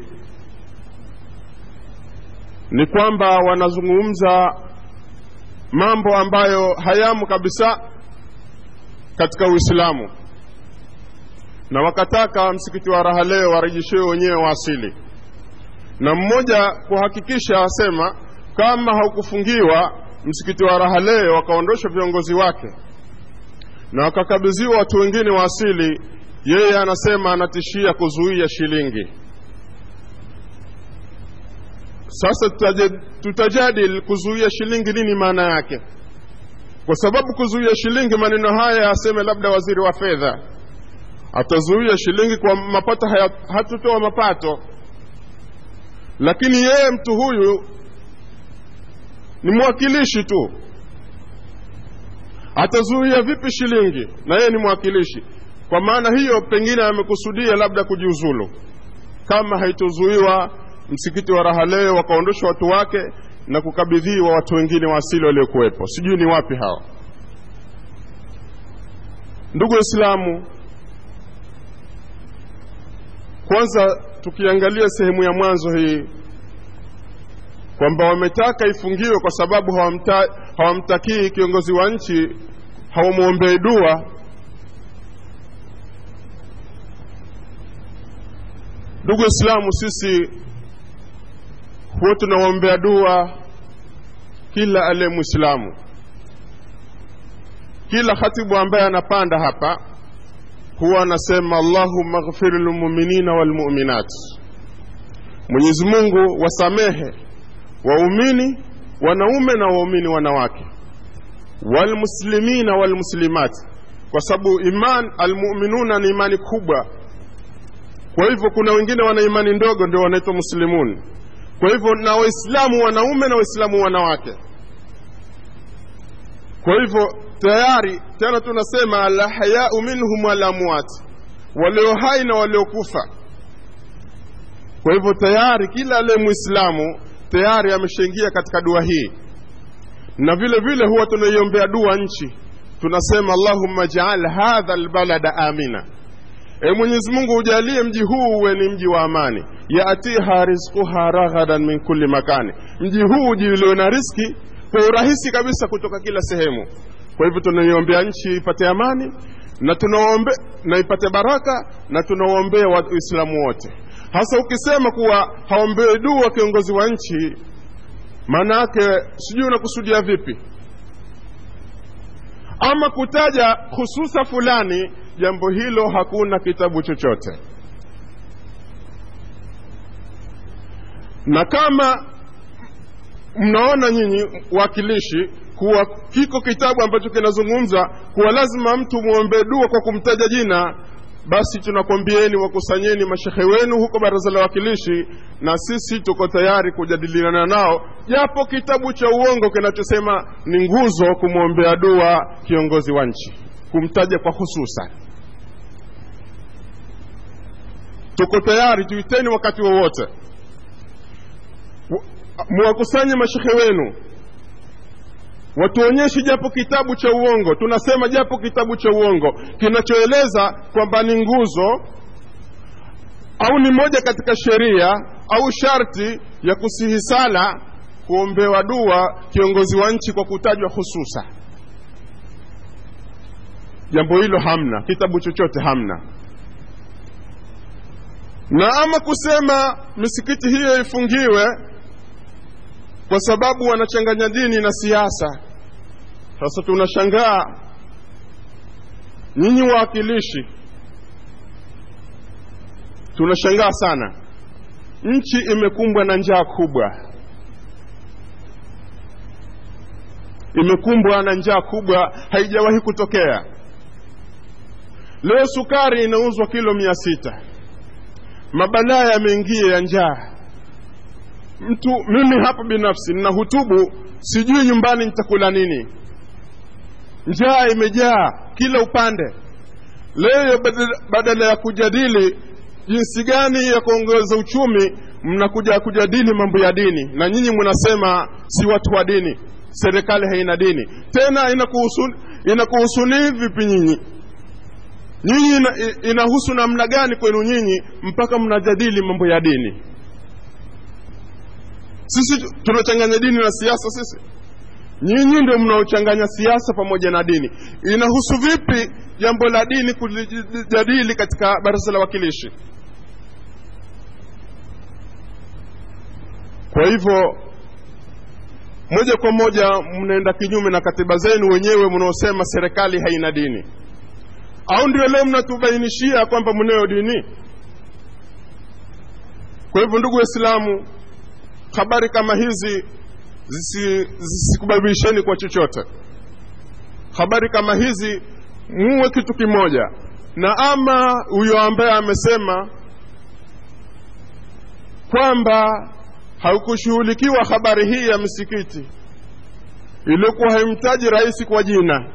ni kwamba wanazungumza mambo ambayo hayamo kabisa katika uislamu na wakataka msikiti wa raha leo warejeshewe wenyewe wa asili na mmoja kuhakikisha asema kama haukufungiwa msikiti wa raha leo wakaondosha viongozi wake na wakakabidhiwa watu wengine wa asili yeye anasema anatishia kuzuia shilingi sasa tutajadil kuzuia shilingi nini maana yake kwa sababu kuzuia shilingi maneno haya aseme labda waziri wa fedha atazuia shilingi kwa mapato hatutoa mapato lakini yeye mtu huyu ni mwakilishi tu atazuia vipi shilingi na yeye ni mwakilishi kwa maana hiyo pengine amekusudia labda kujiuzulu kama haitozuiwa msikiti wa raha leo wakaondosha watu wake na kukabidhiwa watu wengine wa asili waliokuwepo sijui ni wapi hawa ndugu waislamu kwanza tukiangalia sehemu ya mwanzo hii kwamba wametaka ifungiwe kwa sababu hawamta, hawamtakii kiongozi wa nchi hawamwombei dua ndugu waislamu sisi huwa tunawaombea dua kila aliye mwislamu kila khatibu ambaye anapanda hapa huwa anasema allahumma ghfir lilmuminina walmuminat mwenyezi mungu wasamehe waumini wanaume na waumini wanawake walmuslimina walmuslimat kwa sababu iman almuminuna ni imani kubwa kwa hivyo kuna wengine wana imani ndogo ndio wanaitwa muslimun kwa hivyo na waislamu wanaume na waislamu wanawake kwa hivyo tayari tena tunasema alhayau minhum walamwat walio hai na waliokufa kwa hivyo tayari kila aliye mwislamu tayari ameshaingia katika dua hii na vile vile huwa tunaiombea dua nchi tunasema allahumma jaal hadha lbalada amina e mwenyezi mungu ujalie mji huu uwe ni mji wa amani yatiha rizquha raghadan min kulli makani mji huu ujiliwe na riski kwa urahisi kabisa kutoka kila sehemu kwa hivyo tunaiombea nchi ipate amani na tunaombe na ipate baraka na tunawaombea waislamu wote hasa ukisema kuwa haombewe dua kiongozi wa nchi maana yake sijui unakusudia vipi ama kutaja hususa fulani jambo hilo hakuna kitabu chochote na kama mnaona nyinyi wakilishi kuwa kiko kitabu ambacho kinazungumza kuwa lazima mtu mwombee dua kwa kumtaja jina basi tunakwambieni wakusanyeni mashehe wenu huko baraza la wakilishi na sisi tuko tayari kujadiliana nao japo kitabu cha uongo kinachosema ni nguzo kumwombea dua kiongozi wa nchi kumtaja kwa hususan tuko tayari tuiteni wakati wowote muwakusanye mashehe wenu watuonyeshe japo kitabu cha uongo tunasema japo kitabu cha uongo kinachoeleza kwamba ni nguzo au ni moja katika sheria au sharti ya kusihi sala kuombewa dua kiongozi wa nchi kwa kutajwa hususa jambo hilo hamna kitabu chochote hamna na ama kusema misikiti hiyo ifungiwe kwa sababu wanachanganya dini na siasa sasa tunashangaa nyinyi wawakilishi tunashangaa sana nchi imekumbwa na njaa kubwa imekumbwa na njaa kubwa haijawahi kutokea leo sukari inauzwa kilo mia sita mabalaa yameingia ya njaa mtu mimi hapa binafsi nina hutubu sijui nyumbani nitakula nini njaa imejaa kila upande leo badala ya kujadili jinsi gani ya kuongeza uchumi mnakuja kujadili mambo ya dini na nyinyi mnasema si watu wa dini serikali haina dini tena inakuhusu inakuhusuni vipi nyinyi nyinyi ina, inahusu namna gani kwenu nyinyi mpaka mnajadili mambo ya dini sisi tunachanganya dini na siasa sisi nyinyi ndio mnaochanganya siasa pamoja na dini inahusu vipi jambo la dini kulijadili katika baraza la wakilishi kwa hivyo moja kwa moja mnaenda kinyume na katiba zenu wenyewe mnaosema serikali haina dini au ndio leo mnatubainishia kwamba mnayo dini kwa hivyo ndugu waislamu habari kama hizi zisikubadilisheni kwa chochote habari kama hizi muwe kitu kimoja na ama huyo ambaye amesema kwamba haukushughulikiwa habari hii ya misikiti iliyokuwa haimtaji rais kwa jina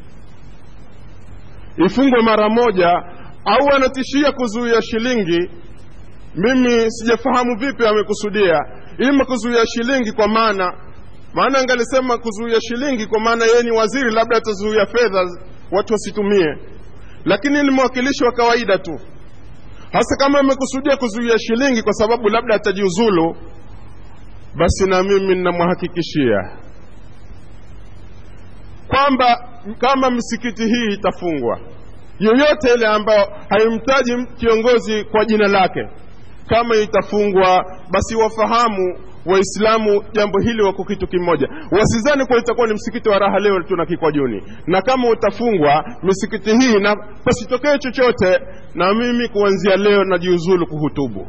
ifungwe mara moja au anatishia kuzuia shilingi mimi sijafahamu vipi amekusudia ima kuzuia shilingi kwa maana maana angalisema kuzuia shilingi kwa maana yeye ni waziri labda atazuia fedha watu wasitumie lakini ni mwakilishi wa kawaida tu hasa kama amekusudia kuzuia shilingi kwa sababu labda atajiuzulu basi na mimi ninamhakikishia kwamba kama misikiti hii itafungwa yoyote ile ambayo haimtaji kiongozi kwa jina lake kama itafungwa basi wafahamu waislamu jambo hili wako kitu kimoja wasizani kuwa itakuwa ni msikiti wa raha leo tuna kikwajuni na kama utafungwa misikiti hii na pasitokee chochote na mimi kuanzia leo najiuzulu kuhutubu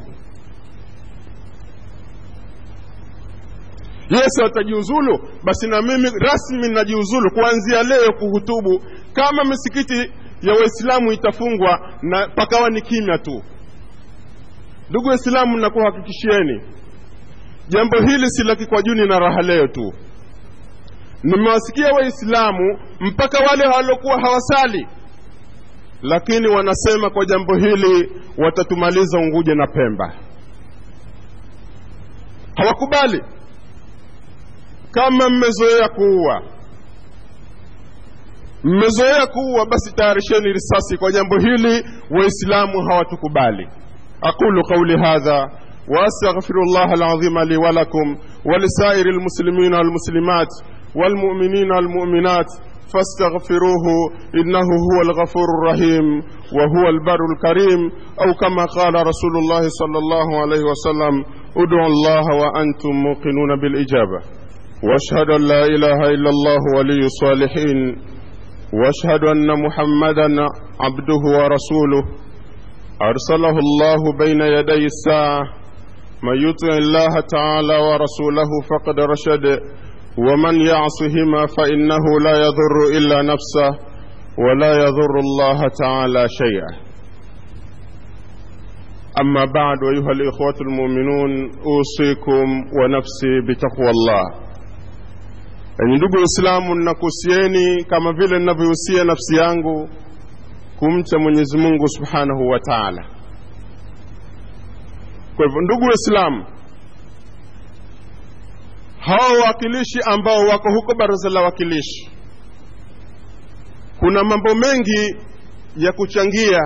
yesu atajiuzulu basi na mimi rasmi najiuzulu kuanzia leo kuhutubu kama misikiti ya waislamu itafungwa na pakawa ni kimya tu ndugu waislamu nakuhakikishieni jambo hili si la kikwajuni na raha leo tu nimewasikia waislamu mpaka wale waliokuwa hawasali lakini wanasema kwa jambo hili watatumaliza unguja na pemba hawakubali kama mmezoea kuua mmezoea kuua basi tayarisheni risasi kwa jambo hili waislamu hawatukubali aqulu qauli hadha واستغفر الله العظيم لي ولكم ولسائر المسلمين والمسلمات والمؤمنين والمؤمنات فاستغفروه انه هو الغفور الرحيم وهو البر الكريم او كما قال رسول الله صلى الله عليه وسلم ادعوا الله وانتم موقنون بالاجابه واشهد ان لا اله الا الله ولي الصالحين واشهد ان محمدا عبده ورسوله ارسله الله بين يدي الساعه من يطع الله تعالى ورسوله فقد رشد ومن يعصهما فانه لا يضر الا نفسه ولا يضر الله تعالى شيئا اما بعد ايها الاخوه المؤمنون اوصيكم ونفسي بتقوى الله enyi ndugu waislamu ninakuhusieni kama vile ninavyohusia nafsi yangu kumcha mwenyezi mungu subhanahu wa taala kwa hivyo ndugu waislamu hawa wawakilishi ambao wako huko baraza la wakilishi kuna mambo mengi ya kuchangia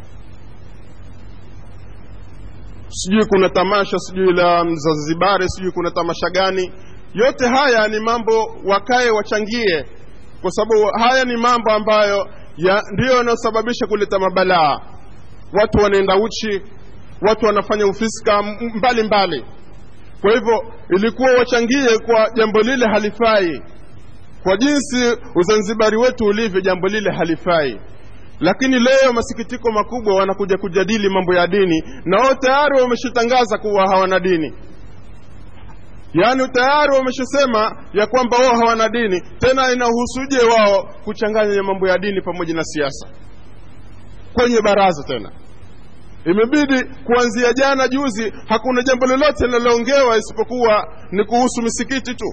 sijui kuna tamasha sijui la mzanzibari sijui kuna tamasha gani yote haya ni mambo wakae wachangie kwa sababu haya ni mambo ambayo ya, ndiyo yanayosababisha kuleta mabalaa watu wanaenda uchi watu wanafanya ufiska mbali mbali kwa hivyo ilikuwa wachangie kwa jambo lile halifai kwa jinsi uzanzibari wetu ulivyo jambo lile halifai lakini leo masikitiko makubwa wanakuja kujadili mambo ya dini na wao tayari wameshatangaza kuwa hawana dini yaani tayari wameshasema ya kwamba wao hawana dini tena inahusuje wao kuchanganya mambo ya dini pamoja na siasa kwenye baraza tena imebidi kuanzia jana juzi hakuna jambo lolote linaloongewa isipokuwa ni kuhusu misikiti tu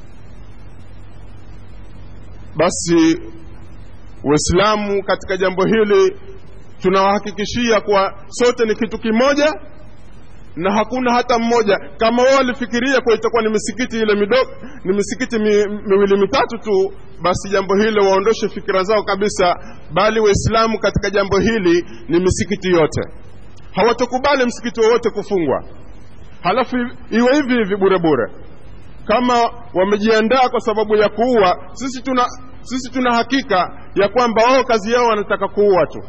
basi waislamu katika jambo hili tunawahakikishia kuwa sote ni kitu kimoja na hakuna hata mmoja kama wao walifikiria kuwa itakuwa ni misikiti ile midogo ni misikiti mi, miwili mitatu tu basi jambo hilo waondoshe fikira zao kabisa bali waislamu katika jambo hili ni misikiti yote hawatokubali msikiti wowote kufungwa halafu iwe hivi hivi bure bure kama wamejiandaa kwa sababu ya kuua sisi tuna sisi tuna hakika ya kwamba wao kazi yao wanataka kuua tu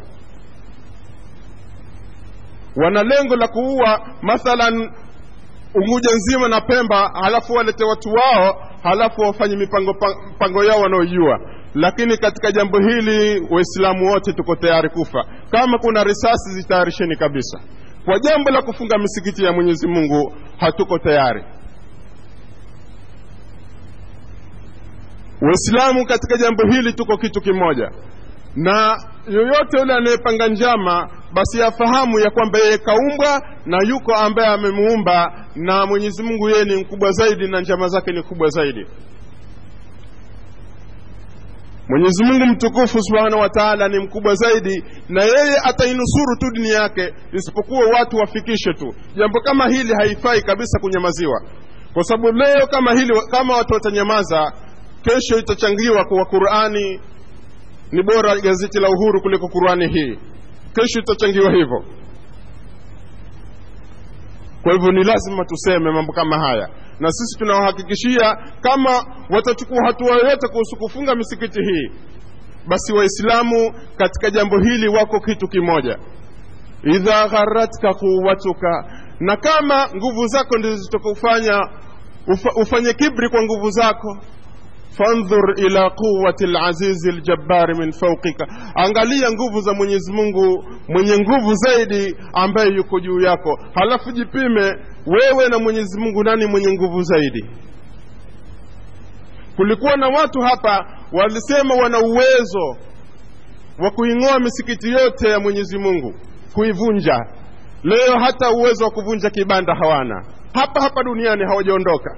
wana lengo la kuua mathalan unguja nzima na pemba halafu walete watu wao halafu wafanye mipango mpango yao wanaojua lakini katika jambo hili waislamu wote tuko tayari kufa kama kuna risasi zitayarisheni kabisa kwa jambo la kufunga misikiti ya mwenyezi mungu hatuko tayari waislamu katika jambo hili tuko kitu kimoja na yoyote yule anayepanga njama basi afahamu ya kwamba yeye kaumbwa na yuko ambaye amemuumba na mwenyezi mungu yeye ni mkubwa zaidi na njama zake ni kubwa zaidi mwenyezi mungu mtukufu subhanahu wa taala ni mkubwa zaidi na yeye atainusuru tu dini yake isipokuwa watu wafikishe tu jambo kama hili haifai kabisa kunyamaziwa kwa sababu leo kama hili kama watu watanyamaza kesho itachangiwa kuwa qurani ni bora gazeti la uhuru kuliko qurani hii kesho itachangiwa hivyo kwa hivyo ni lazima tuseme mambo kama haya na sisi tunawahakikishia kama watachukua hatua yoyote kuhusu kufunga misikiti hii basi waislamu katika jambo hili wako kitu kimoja idha gharatka quwatuka na kama nguvu zako ndizo zitakufanya ufa, ufanye kibri kwa nguvu zako fandhur ila quwati lazizi ljabbari min fauqika angalia nguvu za mwenyezi mungu mwenye nguvu zaidi ambaye yuko juu yako halafu jipime wewe na mwenyezi mungu nani mwenye nguvu zaidi kulikuwa na watu hapa walisema wana uwezo wa kuing'oa misikiti yote ya mwenyezi mungu kuivunja leo hata uwezo wa kuvunja kibanda hawana hapa hapa duniani hawajaondoka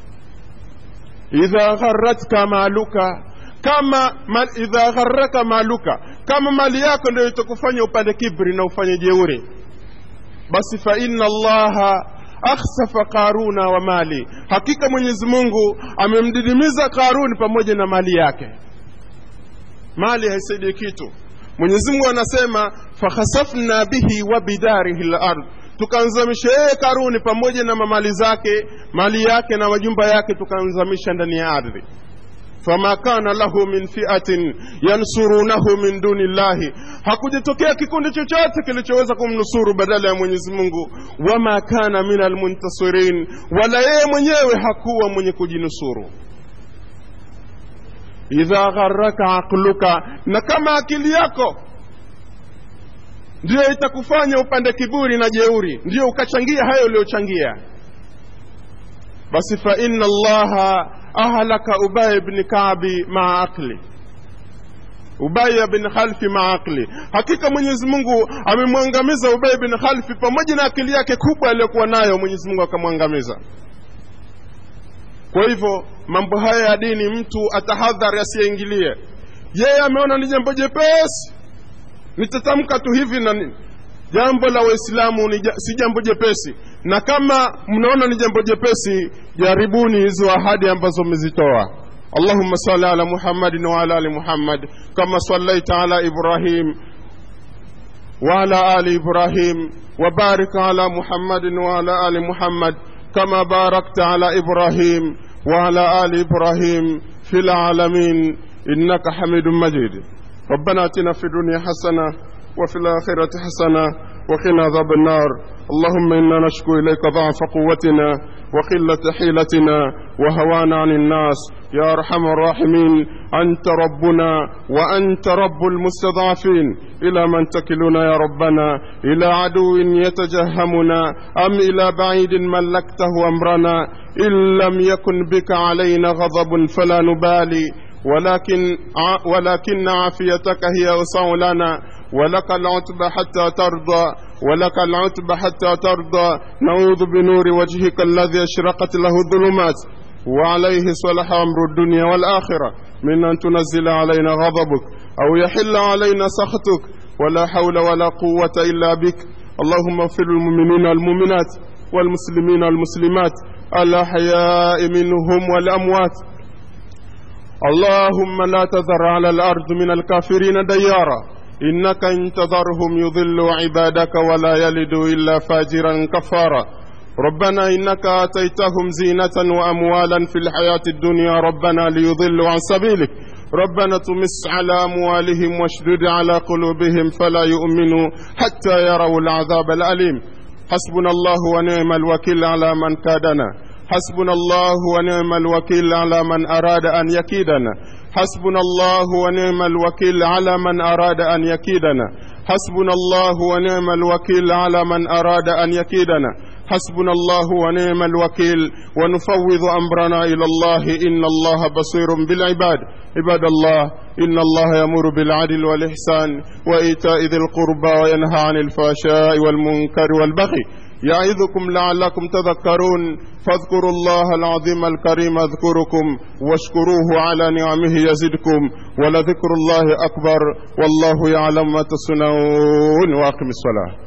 idha gharatka maluka kama mal, idha gharaka maluka kama mali yako ndio itakufanya upande kibri na ufanye jeuri basi fa inna allaha akhsafa qaruna wa mali hakika mwenyezi mungu amemdidimiza qaruni pamoja na mali yake mali haisaidii kitu mwenyezi mungu anasema fakhasafna bihi wa bidarihi lard tukamzamisha yeye karuni pamoja na mamali zake mali yake na majumba yake tukamzamisha ndani ya ardhi fama kana lahu min fiatin yansurunahu min duni llahi hakujatokea kikundi chochote kilichoweza kumnusuru badala ya mwenyezi mungu wama kana min almuntasirin wala yeye mwenyewe hakuwa mwenye kujinusuru idha gharaka aqluka na kama akili yako ndiyo itakufanya upande kiburi na jeuri ndiyo ukachangia hayo uliyochangia basi fa inna allaha ahlaka ubay bni kabi maa aqli ubaya bin khalfi maa aqli hakika mwenyezi mungu amemwangamiza ubay bin khalfi pamoja na akili yake kubwa aliyokuwa nayo mwenyezi mungu akamwangamiza kwa hivyo mambo haya ya dini mtu atahadhari asiyaingilie yeye ameona ni jambo jepesi nitatamka tu hivi na nini jambo la waislamu ni si jambo jepesi na kama mnaona ni jambo jepesi jaribuni hizo ahadi ambazo mmezitoa اللهم صل على محمد وعلى ال محمد كما صليت على ابراهيم وعلى ال ابراهيم وبارك على محمد وعلى ال محمد كما باركت على ابراهيم وعلى ال ابراهيم في العالمين انك حميد مجيد ربنا اتنا في الدنيا حسنه وفي الاخره حسنه وقنا عذاب النار اللهم إنا نشكو إليك ضعف قوتنا وقلة حيلتنا وهوانا عن الناس يا أرحم الراحمين أنت ربنا وأنت رب المستضعفين إلى من تكلنا يا ربنا إلى عدو يتجهمنا أم إلى بعيد ملكته أمرنا إن لم يكن بك علينا غضب فلا نبالي ولكن ولكن عافيتك هي أوسع لنا ولك العتب حتى ترضى ولك العتب حتى ترضى نعوذ بنور وجهك الذي أشرقت له الظلمات وعليه صلح أمر الدنيا والآخرة من أن تنزل علينا غضبك أو يحل علينا سخطك ولا حول ولا قوة إلا بك اللهم اغفر المؤمنين والمؤمنات والمسلمين والمسلمات الأحياء منهم والأموات اللهم لا تذر على الأرض من الكافرين ديارا إنك إن تذرهم يضلوا عبادك ولا يلدوا إلا فاجرا كفارا ربنا إنك آتيتهم زينة وأموالا في الحياة الدنيا ربنا ليضلوا عن سبيلك ربنا تمس على أموالهم واشدد على قلوبهم فلا يؤمنوا حتى يروا العذاب الأليم حسبنا الله ونعم الوكيل على من كادنا حسبنا الله ونعم الوكيل على من أراد أن يكيدنا حسبنا الله ونعم الوكيل على من أراد أن يكيدنا حسبنا الله ونعم الوكيل على من أراد أن يكيدنا حسبنا الله ونعم الوكيل ونفوض أمرنا إلى الله إن الله بصير بالعباد عباد الله إن الله يأمر بالعدل والإحسان وإيتاء ذي القربى وينهى عن الفحشاء والمنكر والبغي يعظكم لعلكم تذكرون فاذكروا الله العظيم الكريم اذكركم واشكروه على نعمه يزدكم ولذكر الله أكبر والله يعلم ما تصنعون وأقم الصلاة